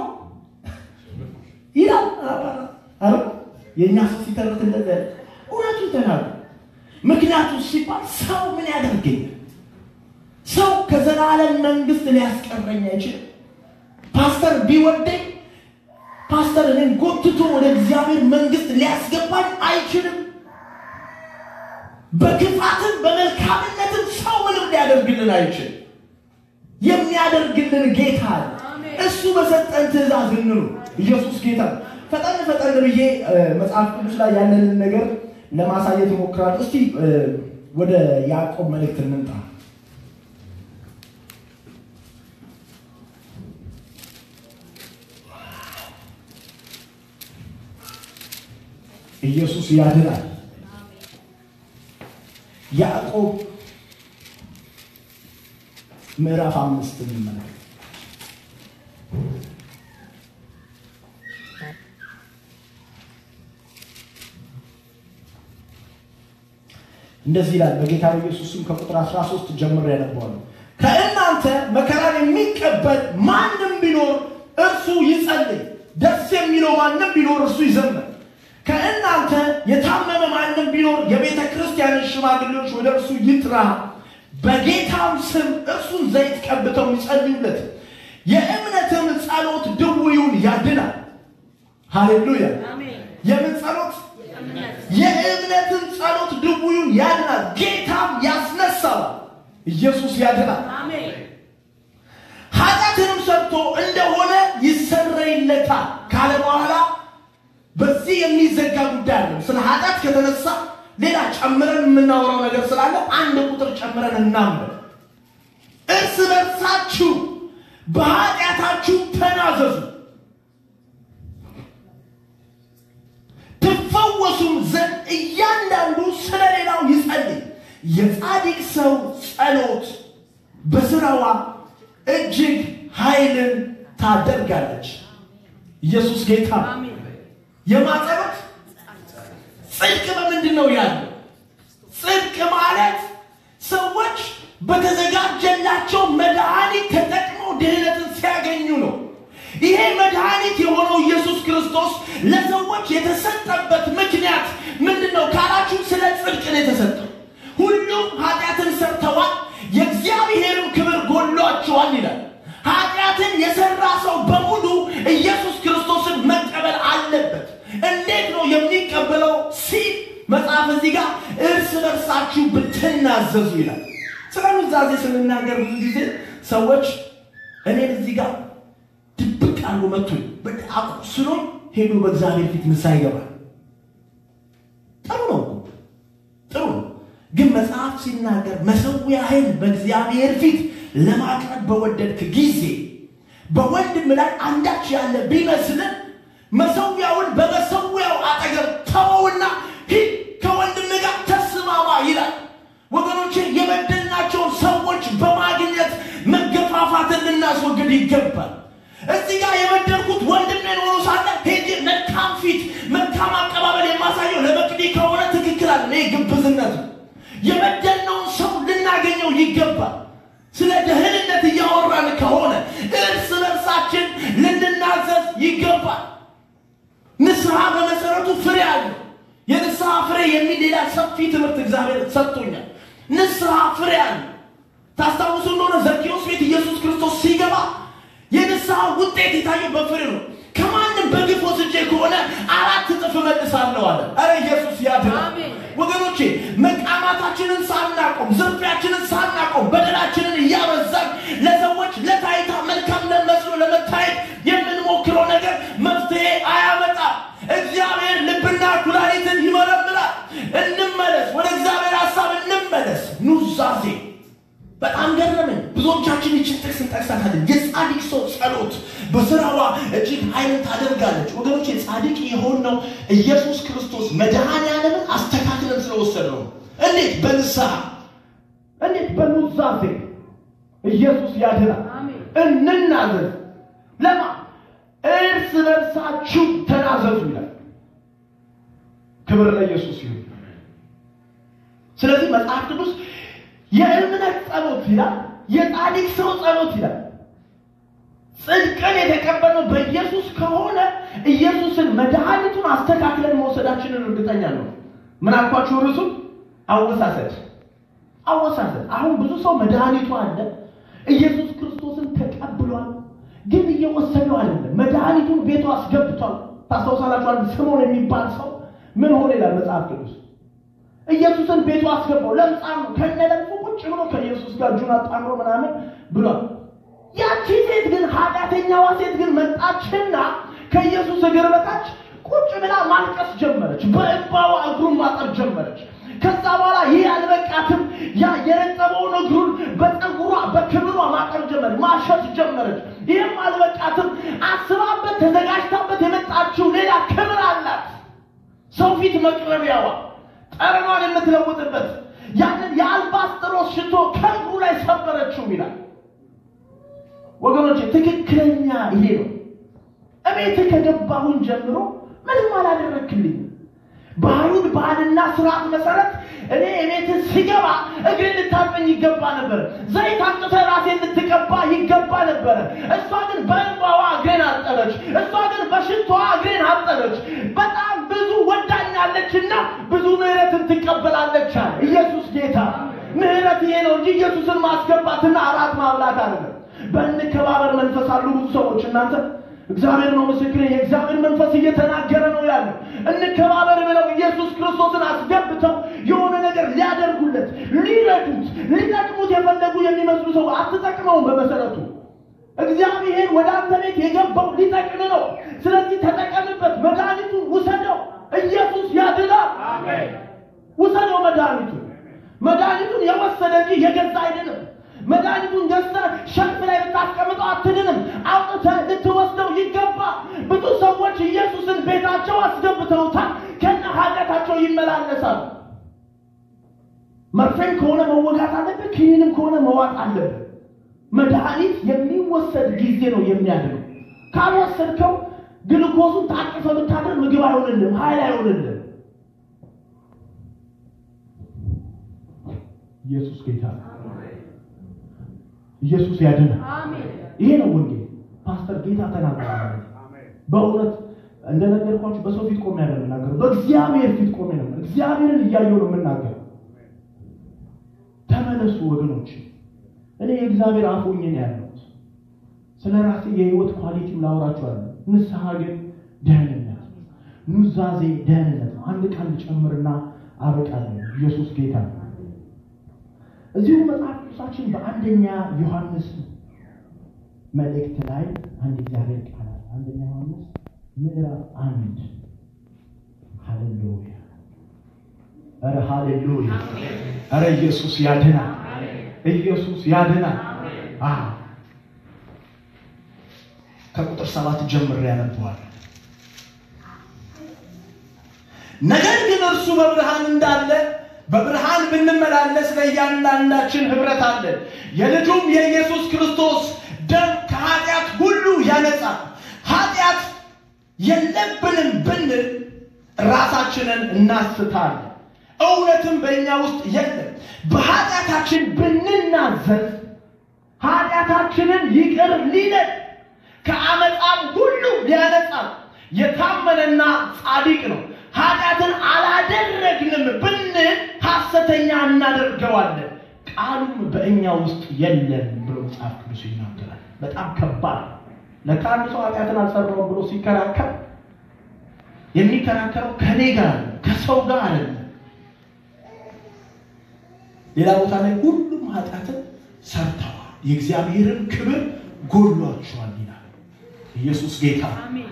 ይላል። አረ የእኛ ሰው ሲተርት እንደዚ እውነቱን ተናግሮ ምክንያቱ ሲባል ሰው ምን ያደርገኛል? ሰው ከዘላለም መንግስት ሊያስቀረኝ አይችልም። ፓስተር ቢወደኝ ፓስተር እኔን ጎትቶ ወደ እግዚአብሔር መንግስት ሊያስገባኝ አይችልም። በክፋትም በመልካምነትም ሰው ምንም ሊያደርግልን አይችልም። የሚያደርግልን ጌታ አለ። እሱ በሰጠን ትእዛዝ እንኑ። ኢየሱስ ጌታ ነው። ፈጠን ፈጠን ብዬ መጽሐፍ ቅዱስ ላይ ያለንን ነገር ለማሳየት እሞክራለሁ። እስቲ ወደ ያዕቆብ መልእክት እንምጣ። ኢየሱስ ያድናል። ያዕቆብ ምዕራፍ አምስት እንመለከት። እንደዚህ ይላል በጌታ በኢየሱስ ስም ከቁጥር 13 ጀምሮ ያነባዋለሁ። ከእናንተ መከራን የሚቀበል ማንም ቢኖር እርሱ ይጸልይ፣ ደስ የሚለው ማንም ቢኖር እርሱ ይዘምር። ከእናንተ የታመመ ማንም ቢኖር የቤተ ክርስቲያንን ሽማግሌዎች ወደ እርሱ ይጥራ፣ በጌታም ስም እርሱን ዘይት ቀብተው ይጸልዩለት። የእምነትም ጸሎት ድውዩን ያድናል። ሃሌሉያ! የምን ጸሎት? የእምነትም ጸሎት ድውዩን ያድናል፣ ጌታም ያስነሳዋል። ኢየሱስ ያድናል። ኃጢአትንም ሰርቶ እንደሆነ ይሰረይለታል ካለ በኋላ በዚህ የሚዘጋ ጉዳይ አለ። ስለ ኃጢአት ከተነሳ ሌላ ጨምረን የምናወራው ነገር ስላለ አንድ ቁጥር ጨምረን እናምር። እርስ በርሳችሁ በኃጢአታችሁ ተናዘዙ ትፈወሱም ዘንድ እያንዳንዱ ስለ ሌላው ይጸልይ። የጻድቅ ሰው ጸሎት በስራዋ እጅግ ኃይልን ታደርጋለች። ኢየሱስ ጌታ የማጸሎት ጽድቅ በምንድን ነው ያለው? ጽድቅ ማለት ሰዎች በተዘጋጀላቸው መድኃኒት ተጠቅመው ድህነትን ሲያገኙ ነው። ይሄ መድኃኒት የሆነው ኢየሱስ ክርስቶስ ለሰዎች የተሰጠበት ምክንያት ምንድን ነው ካላችሁ፣ ስለ ጽድቅ ነው የተሰጠው። ሁሉም ኃጢአትን ሰርተዋል፣ የእግዚአብሔርም ክብር ጎሏቸዋል ይላል። ኃጢአትን የሰራ ሰው በሙሉ ኢየሱስ ክርስቶስን መቀበል አለበት። እንዴት ነው የሚቀበለው ሲል መጽሐፍ እዚህ ጋር እርስ በርሳችሁ ብትናዘዙ ይላል። ስለ ኑዛዜ ስንናገር ብዙ ጊዜ ሰዎች እኔን እዚህ ጋር ድብቅ አሉ መቱኝ አቁስሎኝ ሄዶ በእግዚአብሔር ፊት ንስሐ ይገባል። ጥሩ ነው ጥሩ ነው። ግን መጽሐፍ ሲናገር መሠዊያህን በእግዚአብሔር ፊት ለማቅረብ በወደድክ ጊዜ በወንድም ላይ አንዳች ያለ ቢመስልን መሠዊያውን በመሠዊያው አጠገብ ተወውና ሂድ ከወንድም ጋር ተስማማ ይላል። ወገኖቼ የበደልናቸውን ሰዎች በማግኘት መገፋፋትን ልናስወግድ ይገባል። እዚህ ጋር የበደልኩት ወንድሜን ሆኖ ሳለ ሄጄ መልካም ፊት መልካም አቀባበል የማሳየው ለመቅዲ ከሆነ ትክክል አለ። ይህ ግብዝነት ነው። የበደልነውን ሰው ልናገኘው ይገባል። ስለ ደህንነት እያወራን ከሆነ እርስ በርሳችን ልንናዘዝ ይገባል። ንስሐ በመሰረቱ ፍሬ አለው። የንስሐ ፍሬ የሚል ሌላ ሰፊ ትምህርት እግዚአብሔር ሰጥቶኛል። ንስሐ ፍሬ አለው። ታስታውሱ እንደሆነ ዘኬዎስ ቤት ኢየሱስ ክርስቶስ ሲገባ የንስሐ ውጤት የታየው በፍሬ ነው። ከማንም በግፍ ወስጄ ከሆነ አራት እጥፍ እመልሳለሁ አለ። ኧረ ኢየሱስ ያድናል። ወገኖቼ መቃማታችንን ሳናቆም፣ ዝርፊያችንን ሳናቆም፣ በደላችንን እያበዛን ለሰዎች ለታይታ መልካም ለመስሎ ለመታየት የምንሞክረው ነገር መፍትሄ አያመጣም። እግዚአብሔር ልብና ብዙዎቻችን ይችን ጥቅስ እንጠቅሳታለን። የጻድቅ ሰው ጸሎት በስራዋ እጅግ ኃይልን ታደርጋለች። ወገኖች ጻድቅ የሆነው ኢየሱስ ክርስቶስ መድኃኔዓለምን አስተካክለን ስለወሰደው ነው። እንዴት? በንስሐ እንዴት? በኑዛዜ ኢየሱስ ያድናል። እንናዘዝ። ለማ እርስ በርሳችሁ ተናዘዙ ይላል። ክብር ለኢየሱስ ይሁን። ስለዚህ መጽሐፍ ቅዱስ የእምነት ጸሎት ይላል፣ የጻድቅ ሰው ጸሎት ይላል። ጽድቅን የተቀበልነው በኢየሱስ ከሆነ ኢየሱስን መድኃኒቱን አስተካክለን መውሰዳችንን እርግጠኛ ነው። ምን አልኳችሁ? ርሱ አወሳሰድ አወሳሰድ። አሁን ብዙ ሰው መድኃኒቱ አለ፣ ኢየሱስ ክርስቶስን ተቀብሏል፣ ግን እየወሰደው አይደለም። መድኃኒቱን ቤቱ አስገብቷል። ታስታውሳላችሁ? አንድ ስምዖን የሚባል ሰው ምን ሆነ ይላል መጽሐፍ ቅዱስ ኢየሱስን ቤቱ አስገባው። ለምጻም ነው ከነ ለምጹ ቁጭ ብሎ ከኢየሱስ ጋር እጁን አጣምሮ ምናምን ብሏል። ያቺ ሴት ግን ኃጢአተኛዋ ሴት ግን መጣችና ከኢየሱስ እግር በታች ቁጭ ብላ ማልቀስ ጀመረች። በእንባዋ እግሩን ማጠብ ጀመረች። ከዛ በኋላ ይህ አልበቃትም። ያ የረጠበውን እግሩን በፀጉሯ በክብሯ ማጠብ ጀመረች፣ ማሸት ጀመረች። ይህም አልበቃትም። አስባበት ተዘጋጅታበት የመጣችው ሌላ ክብር አላት። ሰው ፊት መቅረቢያዋ ጠረኗን የምትለውጥበት ያንን የአልባስጥሮስ ሽቶ ከእግሩ ላይ ሰበረችው ይላል። ወገኖች ትክክለኛ ይሄ ነው። እቤት ከገባሁን ጀምሮ ምንም አላደረክልኝ። ባህሉን ባህልና ስርዓት መሰረት እኔ እቤት ስገባ እግሬን ልታጠኝ ይገባ ነበር። ዘይት አምጥተህ ራሴን ልትቀባ ይገባ ነበረ። እሷ ግን በእንባዋ እግሬን አጠበች። እሷ ግን በሽቶዋ እግሬን አጠበች። በጣም ብዙ ወዳኛለችና ብዙ ምሕረትን ትቀበላለች አለ ኢየሱስ ጌታ። ምሕረት ይሄ ነው እንጂ ኢየሱስን ማስገባትና አራት ማብላት አይደለም። በእንከባበር መንፈስ አሉ ብዙ ሰዎች እናንተ እግዚአብሔር ነው ምስክሬ። የእግዚአብሔር መንፈስ እየተናገረ ነው ያለው። እንከባበር ብለው ኢየሱስ ክርስቶስን አስገብተው የሆነ ነገር ሊያደርጉለት፣ ሊረዱት፣ ሊጠቅሙት የፈለጉ የሚመስሉ ሰው አትጠቅመውም። በመሰረቱ እግዚአብሔር ወደ አንተ ቤት የገባው ሊጠቅም ነው። ስለዚህ ተጠቀምበት፣ መድኃኒቱን ውሰደው። ኢየሱስ ያድናል። ውሰደው መድኃኒቱን። መድኃኒቱን የወሰደ እንጂ የገዛ አይደለም። መድኃኒቱን ገዝተህ ሸልፍ ላይ ብታስቀምጠው አትድንም። አውጥተህ ልትወስደው ይገባ። ብዙ ሰዎች ኢየሱስን ቤታቸው አስገብተውታል፣ ከነ ኃጢአታቸው ይመላለሳሉ። መርፌም ከሆነ መወጋት አለብህ፣ ክኒንም ከሆነ መዋጥ አለብህ። መድኃኒት የሚወሰድ ጊዜ ነው የሚያድነው። ካልወሰድከው ግልኮሱን ታቅፈ ብታደር ምግብ አይሆንልም፣ ኃይል አይሆንልም። ኢየሱስ ጌታ ነው። ኢየሱስ ያድናል። ይሄ ነው ወንጌል። ፓስተር ጌታ ተናገረ። በእውነት እንደነገርኳችሁ በሰው ፊት ቆሜ አይደለም የምናገረው፣ በእግዚአብሔር ፊት ቆሜ ነው። እግዚአብሔርን እያየሁ ነው የምናገረው። ተመለሱ ወገኖች። እኔ የእግዚአብሔር አፍ ሆኜ ነው ያለሁት። ስለ ራሴ የህይወት ኳሊቲም ላወራችኋለሁ። ንስሐ ግን ደህንነት፣ ኑዛዜ ደህንነት ነው። አንድ ቃል ልጨምርና አበቃለሁ። ኢየሱስ ጌታ ነው። እዚሁ መጽሐፍ ቅዱሳችን በአንደኛ ዮሐንስ መልእክት ላይ አንድ እግዚአብሔር ቃል አለ። አንደኛ ዮሐንስ ምዕራፍ አንድ ሃሌሉያ! ኧረ ሃሌሉያ! ኧረ ኢየሱስ ያድናል! ኢየሱስ ያድናል! አዎ ከቁጥር ሰባት ጀምሬ ያነበዋል። ነገር ግን እርሱ በብርሃን እንዳለ በብርሃን ብንመላለስ ለእያንዳንዳችን ህብረት አለን። የልጁም የኢየሱስ ክርስቶስ ደም ከኃጢአት ሁሉ ያነጻል። ኃጢአት የለብንም ብንል ራሳችንን እናስታለን፣ እውነትም በእኛ ውስጥ የለም። በኃጢአታችን ብንናዘዝ ኃጢአታችንን ይቅር ሊለን ከአመፃም ሁሉ ሊያነጻል የታመነና ጻድቅ ነው። ኃጢአትን አላደረግንም ብንል ሐሰተኛ እናደርገዋለን፣ ቃሉም በእኛ ውስጥ የለም ብሎ መጽሐፍ ቅዱስ ይናገራል። በጣም ከባድ ነው። ለካ አንድ ሰው ኃጢአትን አልሰራውም ብሎ ሲከራከር የሚከራከረው ከኔ ጋር ነው፣ ከሰው ጋር አይደለም። ሌላ ቦታ ላይ ሁሉም ኃጢአትን ሰርተዋል፣ የእግዚአብሔርን ክብር ጎድሏቸዋል ይላል። ኢየሱስ ጌታ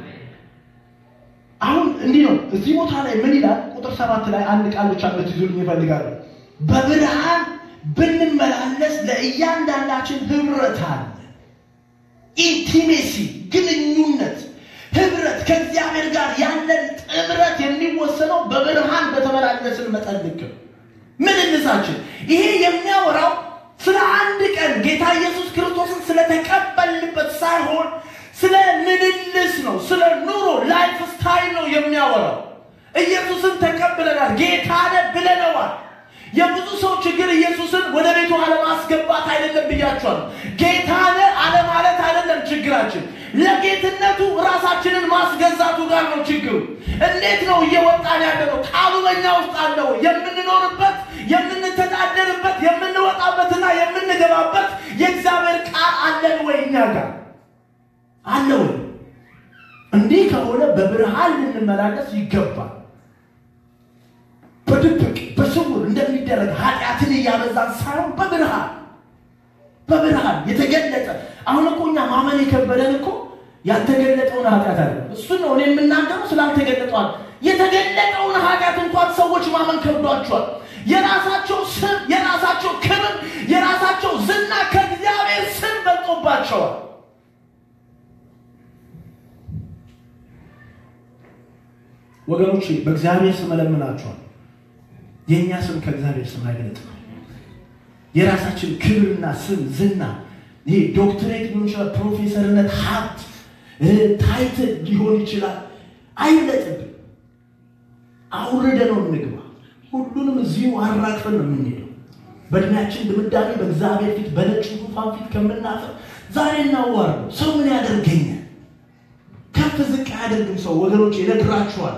አሁን እንዲህ ነው። እዚህ ቦታ ላይ ምን ይላል? ቁጥር ሰባት ላይ አንድ ቃል ብቻ እንድትይዙልኝ ይፈልጋሉ። በብርሃን ብንመላለስ ለእያንዳንዳችን ህብረት አለ። ኢንቲሜሲ ግንኙነት፣ ህብረት ከእግዚአብሔር ጋር ያለን ጥምረት የሚወሰነው በብርሃን በተመላለስን መጠን ልክ ነው። ምልልሳችን ይሄ የሚያወራው ስለ አንድ ቀን ጌታ ኢየሱስ ክርስቶስን ስለተቀበልንበት ሳይሆን ስለ ምልልስ ነው። ስለ ኑሮ ላይፍ ስታይል ነው የሚያወራው። ኢየሱስን ተቀብለናል፣ ጌታ ነህ ብለነዋል። የብዙ ሰው ችግር ኢየሱስን ወደ ቤቱ አለማስገባት አይደለም ብያቸዋለሁ። ጌታ ነህ አለማለት አይደለም ችግራችን፣ ለጌትነቱ ራሳችንን ማስገዛቱ ጋር ነው ችግሩ። እንዴት ነው እየወጣን ያለ ነው? ቃሉ በእኛ ውስጥ አለ ወይ? የምንኖርበት የምንተዳደርበት የምንወጣበትና የምንገባበት የእግዚአብሔር ቃል አለን ወይ? እኛ ጋር አለ ወይ? እንዲህ ከሆነ በብርሃን ልንመላለስ ይገባል። በድብቅ በስውር እንደሚደረግ ኃጢአትን እያበዛን ሳይሆን በብርሃን በብርሃን የተገለጠ አሁን እኮ እኛ ማመን የከበደን እኮ ያልተገለጠውን ኃጢአት አለ። እሱን ነው እኔ የምናገረው ስላልተገለጠዋል። የተገለጠውን ኃጢአት እንኳን ሰዎች ማመን ከብዷቸዋል። የራሳቸው ስም፣ የራሳቸው ክብር፣ የራሳቸው ዝና ከእግዚአብሔር ስም በልጦባቸዋል። ወገኖቼ በእግዚአብሔር ስም እለምናችኋል። የእኛ ስም ከእግዚአብሔር ስም አይበልጥም። የራሳችን ክብርና ስም ዝና፣ ይሄ ዶክትሬት ሊሆን ይችላል፣ ፕሮፌሰርነት፣ ሀብት፣ ታይትል ሊሆን ይችላል። አይበለጥብን። አውርደ ነው እንግባ። ሁሉንም እዚሁ አራግፈን ነው የምንሄደው። በእድሜያችን ድምዳሜ በእግዚአብሔር ፊት በነጭ ዙፋን ፊት ከምናፈር ዛሬ እናዋርደው። ሰው ምን ያደርገኛል? ከፍ ዝቅ አያደርግም ሰው። ወገኖች ይነግራችኋል።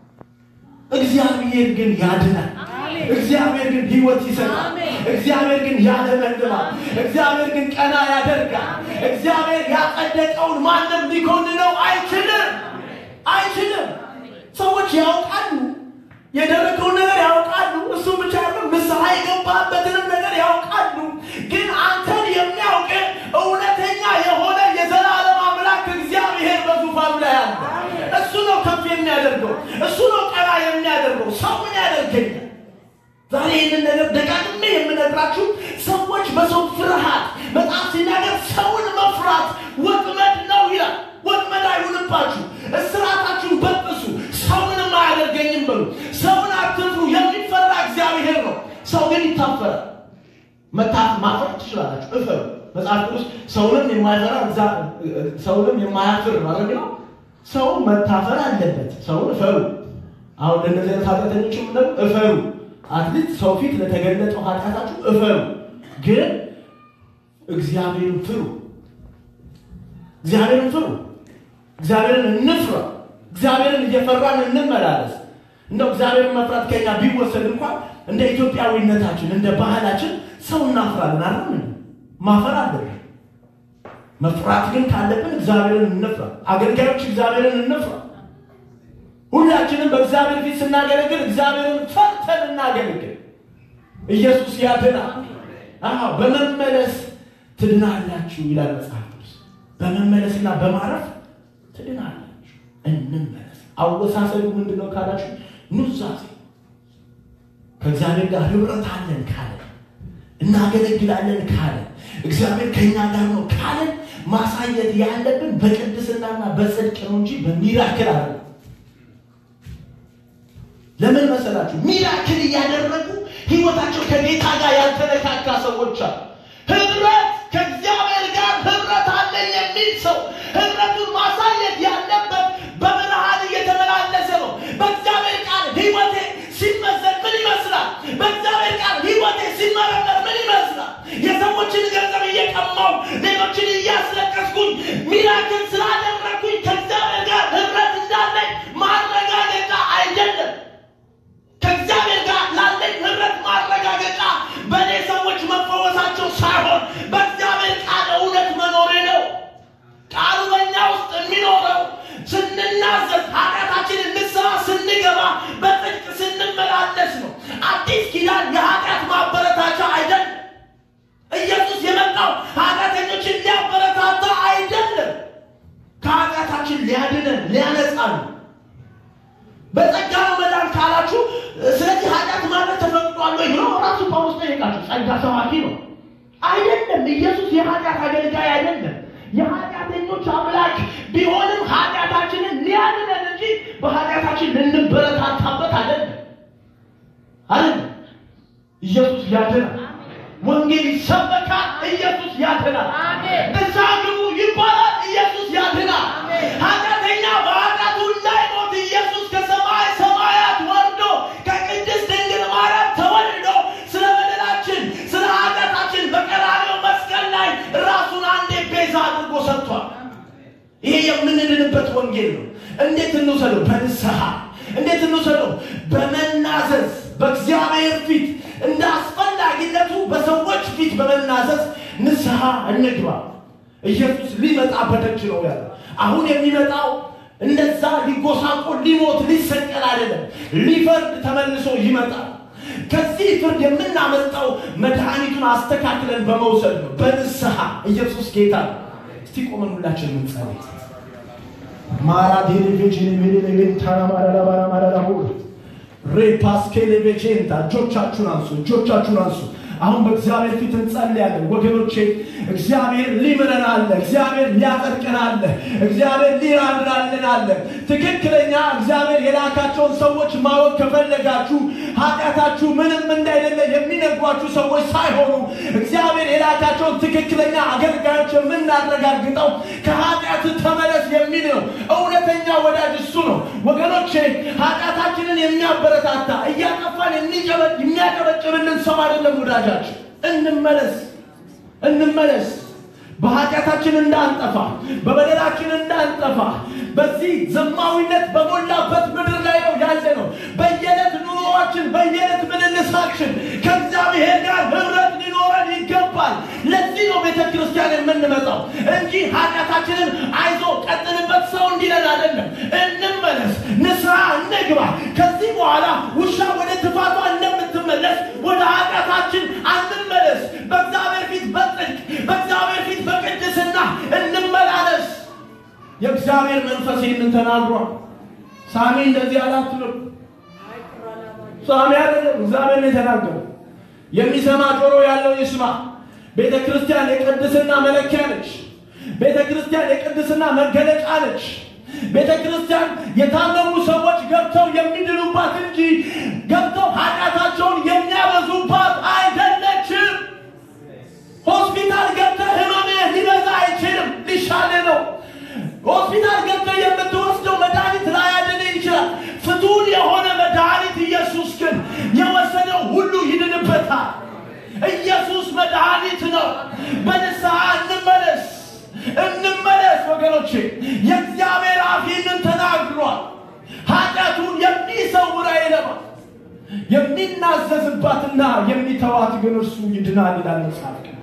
እግዚአብሔር ግን ያድናል። እግዚአብሔር ግን ሕይወት ይሰጣል። እግዚአብሔር ግን ያለመልማል። እግዚአብሔር ግን ቀና ያደርጋል። እግዚአብሔር ያጸደቀውን ማንም ሊኮንነው አይችልም አይችልም። ሰዎች ያውቃሉ፣ የደረገውን ነገር ያውቃሉ። እሱ ብቻ ያለው ንስሐ የገባበትንም ነገር ያውቃሉ። ግን አንተን የሚያውቅ እውነተኛ የሆነ የዘላለም አምላክ እግዚአብሔር በዙፋኑ ላይ አለ። እሱ ነው ከፍ የሚያደርገው፣ እሱ ነው ቀና የሚያደርገው። ሰው ምን ያደርገኛል? ዛሬ ይህንን ነገር ደጋግሜ የምነግራችሁ ሰዎች በሰው ፍርሃት መጽሐፍ ሲናገር ሰውን መፍራት ወጥመድ ነው ይላል። ወጥመድ አይሁንባችሁ፣ እስራታችሁን በጥሱ፣ ሰውንም አያደርገኝም በሉ። ሰውን አትፍሩ፣ የሚፈራ እግዚአብሔር ነው። ሰው ግን ይታፈራል። መታፍ ማፈር ትችላላችሁ፣ እፈሩ። መጽሐፍ ቅዱስ ሰውንም የማይፈራ ሰውንም የማያፍር ማለት ነው። ሰው መታፈር አለበት። ሰውን እፈሩ። አሁን ለእነዚህ አይነት ኃጢአተኞችም ደግሞ እፈሩ አትሊስት ሰው ፊት ለተገለጠው ኃጢአታችሁ እፈሩ፣ ግን እግዚአብሔርን ፍሩ። እግዚአብሔርን ፍሩ። እግዚአብሔርን እንፍራ። እግዚአብሔርን እየፈራን እንመላለስ። እንደው እግዚአብሔርን መፍራት ከኛ ቢወሰድ እንኳን እንደ ኢትዮጵያዊነታችን እንደ ባህላችን ሰው እናፍራለን አይደል? ማፈር አለብን። መፍራት ግን ካለብን እግዚአብሔርን እንፍራ። አገልጋዮች እግዚአብሔርን እንፍራ። ሁላችንም በእግዚአብሔር ፊት ስናገለግል እግዚአብሔርን ፈርተን እናገለግል። ኢየሱስ ያድናል። አዎ በመመለስ ትድናላችሁ ይላል መጽሐፍ ቅዱስ። በመመለስና በማረፍ ትድናላችሁ። እንመለስ። አወሳሰዱ ምንድን ነው ካላችሁ፣ ኑዛዜ ከእግዚአብሔር ጋር ህብረት አለን ካለ እናገለግላለን ካለ እግዚአብሔር ከእኛ ጋር ነው ካለን ማሳየት ያለብን በቅድስናና በጽድቅ ነው እንጂ በሚራክል አለ ለምን መሰላችሁ? ሚራክል እያደረጉ ህይወታቸው ከጌታ ጋር ያልተነካካ ሰዎች አሉ። ህብረት ከእግዚአብሔር ጋር ህብረት አለን የሚል ሰው ህብረቱን ማሳየት ያለበት በብርሃን እየተመላለሰ ነው። በእግዚአብሔር ቃል ህይወቴ ሲመዘን ምን ይመስላል? በእግዚአብሔር ቃል ህይወቴ ሲመረመር ምን ይመስላል? የሰዎችን ገንዘብ እየቀማው ሌሎችን እያስለቀስኩኝ ሚራክል ስላደረግኩኝ ከእግዚአብሔር ጋር ህብረት እንዳለኝ ማረጋገጫ አይደለም። ከእግዚአብሔር ጋር ላለኝ ህብረት ማረጋገጫ በእኔ ሰዎች መፈወሳቸው ሳይሆን በእግዚአብሔር ቃል እውነት መኖሬ ነው። ቃሉ በእኛ ውስጥ የሚኖረው ስንናዘዝ፣ ኃጢአታችንን ንስሐ ስንገባ፣ በጽድቅ ስንመላለስ ነው። አዲስ ኪዳን የኃጢአት ማበረታቻ አይደለም። ኢየሱስ የመጣው ኃጢአተኞችን ሊያበረታታ አይደለም። ከኃጢአታችን ሊያድነን ሊያነጻን በጸጋ ነው መዳን ካላችሁ፣ ስለዚህ ኃጢአት ማድረግ ተፈቅዷል ወይ ብሎ ራሱ ጳውሎስ ጠየቃቸው። ባለጸጋ ሰባኪ ነው አይደለም። ኢየሱስ የኃጢአት አገልጋይ አይደለም። የኃጢአተኞች አምላክ ቢሆንም ኃጢአታችንን ሊያድነን እንጂ በኃጢአታችን ልንበረታታበት አይደለም አይደለም። ኢየሱስ ያድናል። ወንጌል ይሰበካል። ኢየሱስ ያድናል። ንስሐ ግቡ ይባላል። ኢየሱስ ያድናል። ኃጢአተኛ በኃጢአቱ እንዳይሞት ኢየሱስ ከሰማይ ሰማያት ወርዶ ከቅድስት ድንግል ማርያም ተወልዶ ስለ በደላችን ስለ ኃጢአታችን በቀራንዮ መስቀል ላይ ራሱን አንዴ ቤዛ አድርጎ ሰጥቷል። ይሄ የምንድንበት ወንጌል ነው። እንዴት እንውሰደው? በንስሐ እንዴት እንውሰደው? በመናዘዝ በእግዚአብሔር ፊት እንደ አስፈላጊነቱ በሰዎች ፊት በመናዘዝ ንስሐ እንግባ። ኢየሱስ ሊመጣ በደጅ ነው ያለ። አሁን የሚመጣው እንደዛ ሊጎሳቆል ሊሞት ሊሰቀል አይደለም፣ ሊፈርድ ተመልሶ ይመጣል። ከዚህ ፍርድ የምናመልጠው መድኃኒቱን አስተካክለን በመውሰድ ነው፣ በንስሐ ኢየሱስ ጌታ ነው። እስቲ ቆመን ሁላችን ምንጸልይ ማራ ዴሌቬጅን ሜሌሌቬንታና ማራላባራ ማራላሁ ሬፓስኬሌቬጄንታ እጆቻችሁን አንሱ፣ እጆቻችሁን አንሱ። አሁን በእግዚአብሔር ፊት እንጸልያለን ወገኖቼ። እግዚአብሔር ሊምረን አለ። እግዚአብሔር ሊያጸድቀን አለ። እግዚአብሔር ሊራራልን አለ። ትክክለኛ እግዚአብሔር የላካቸውን ሰዎች ማወቅ ከፈለጋችሁ ኃጢአታችሁ ምንም እንዳይደለ የሚነግሯችሁ ሰዎች ሳይሆኑ እግዚአብሔር የላካቸውን ትክክለኛ አገልጋዮች የምናረጋግጠው ከኃጢአት ተመለስ የሚል ነው። እውነተኛ ወዳጅ እሱ ነው ወገኖቼ። ኃጢአታችንን የሚያበረታታ እያጠፋን የሚያጨበጭብልን ሰው አይደለም ወዳጃችን። እንመለስ እንመለስ በኃጢአታችን እንዳንጠፋ በበደላችን እንዳንጠፋ በዚህ ዘማዊነት በሞላበት ምድር ላይ ነው ያለ ነው። በየዕለት ኑሮዋችን በየዕለት ምልልሳችን ከእግዚአብሔር ጋር ህብረት ሊኖረን ይገባል። ለዚህ ነው ቤተ ክርስቲያን የምንመጣው እንጂ ኃጢአታችንን አይዞ ቀጥልበት ሰው እንዲለን አይደለም። እንመለስ፣ ንስሐ እንግባ። ከዚህ በኋላ ውሻ ወደ ትፋቷ እንደምትመለስ ወደ ኃጢአታችን አንመለስ። በእግዚአብሔር ፊት በጽድቅ በእግዚአብሔር ፊት በቅድስና እንመላለስ። የእግዚአብሔር መንፈስ ይህንን ተናግሯል። ሳሚ እንደዚህ አላትልም። ሳሚ አይደለም፣ እግዚአብሔር ነው የተናገረው። የሚሰማ ጆሮ ያለው ይስማ። ቤተ ክርስቲያን የቅድስና መለኪያ ነች። ቤተ ክርስቲያን የቅድስና መገለጫ ነች። ቤተ ክርስቲያን የታመሙ ሰዎች ገብተው የሚድኑባት እንጂ ገብተው ኃጢአታቸውን የሚያበዙባት አይደለችም። ሆስፒታል ገብተህ ህመምህ ሊበዛ አይችልም፣ ሊሻል ነው። ሆስፒታል ገብተህ የምትወስደው መድኃኒት ላያድንህ ይችላል። ፍቱን የሆነ መድኃኒት ኢየሱስ ግን የወሰደው ሁሉ ይድንበታል። ኢየሱስ መድኃኒት ነው። በንስሐ እንመለስ እንመለስ ወገኖቼ። የእግዚአብሔር አፍ ይህንን ተናግሯል። ኃጢአቱን የሚሰውር አይለማል። የሚናዘዝባትና የሚተዋት ግን እርሱ ይድናል ይላል መጽሐፍ ቅዱስ።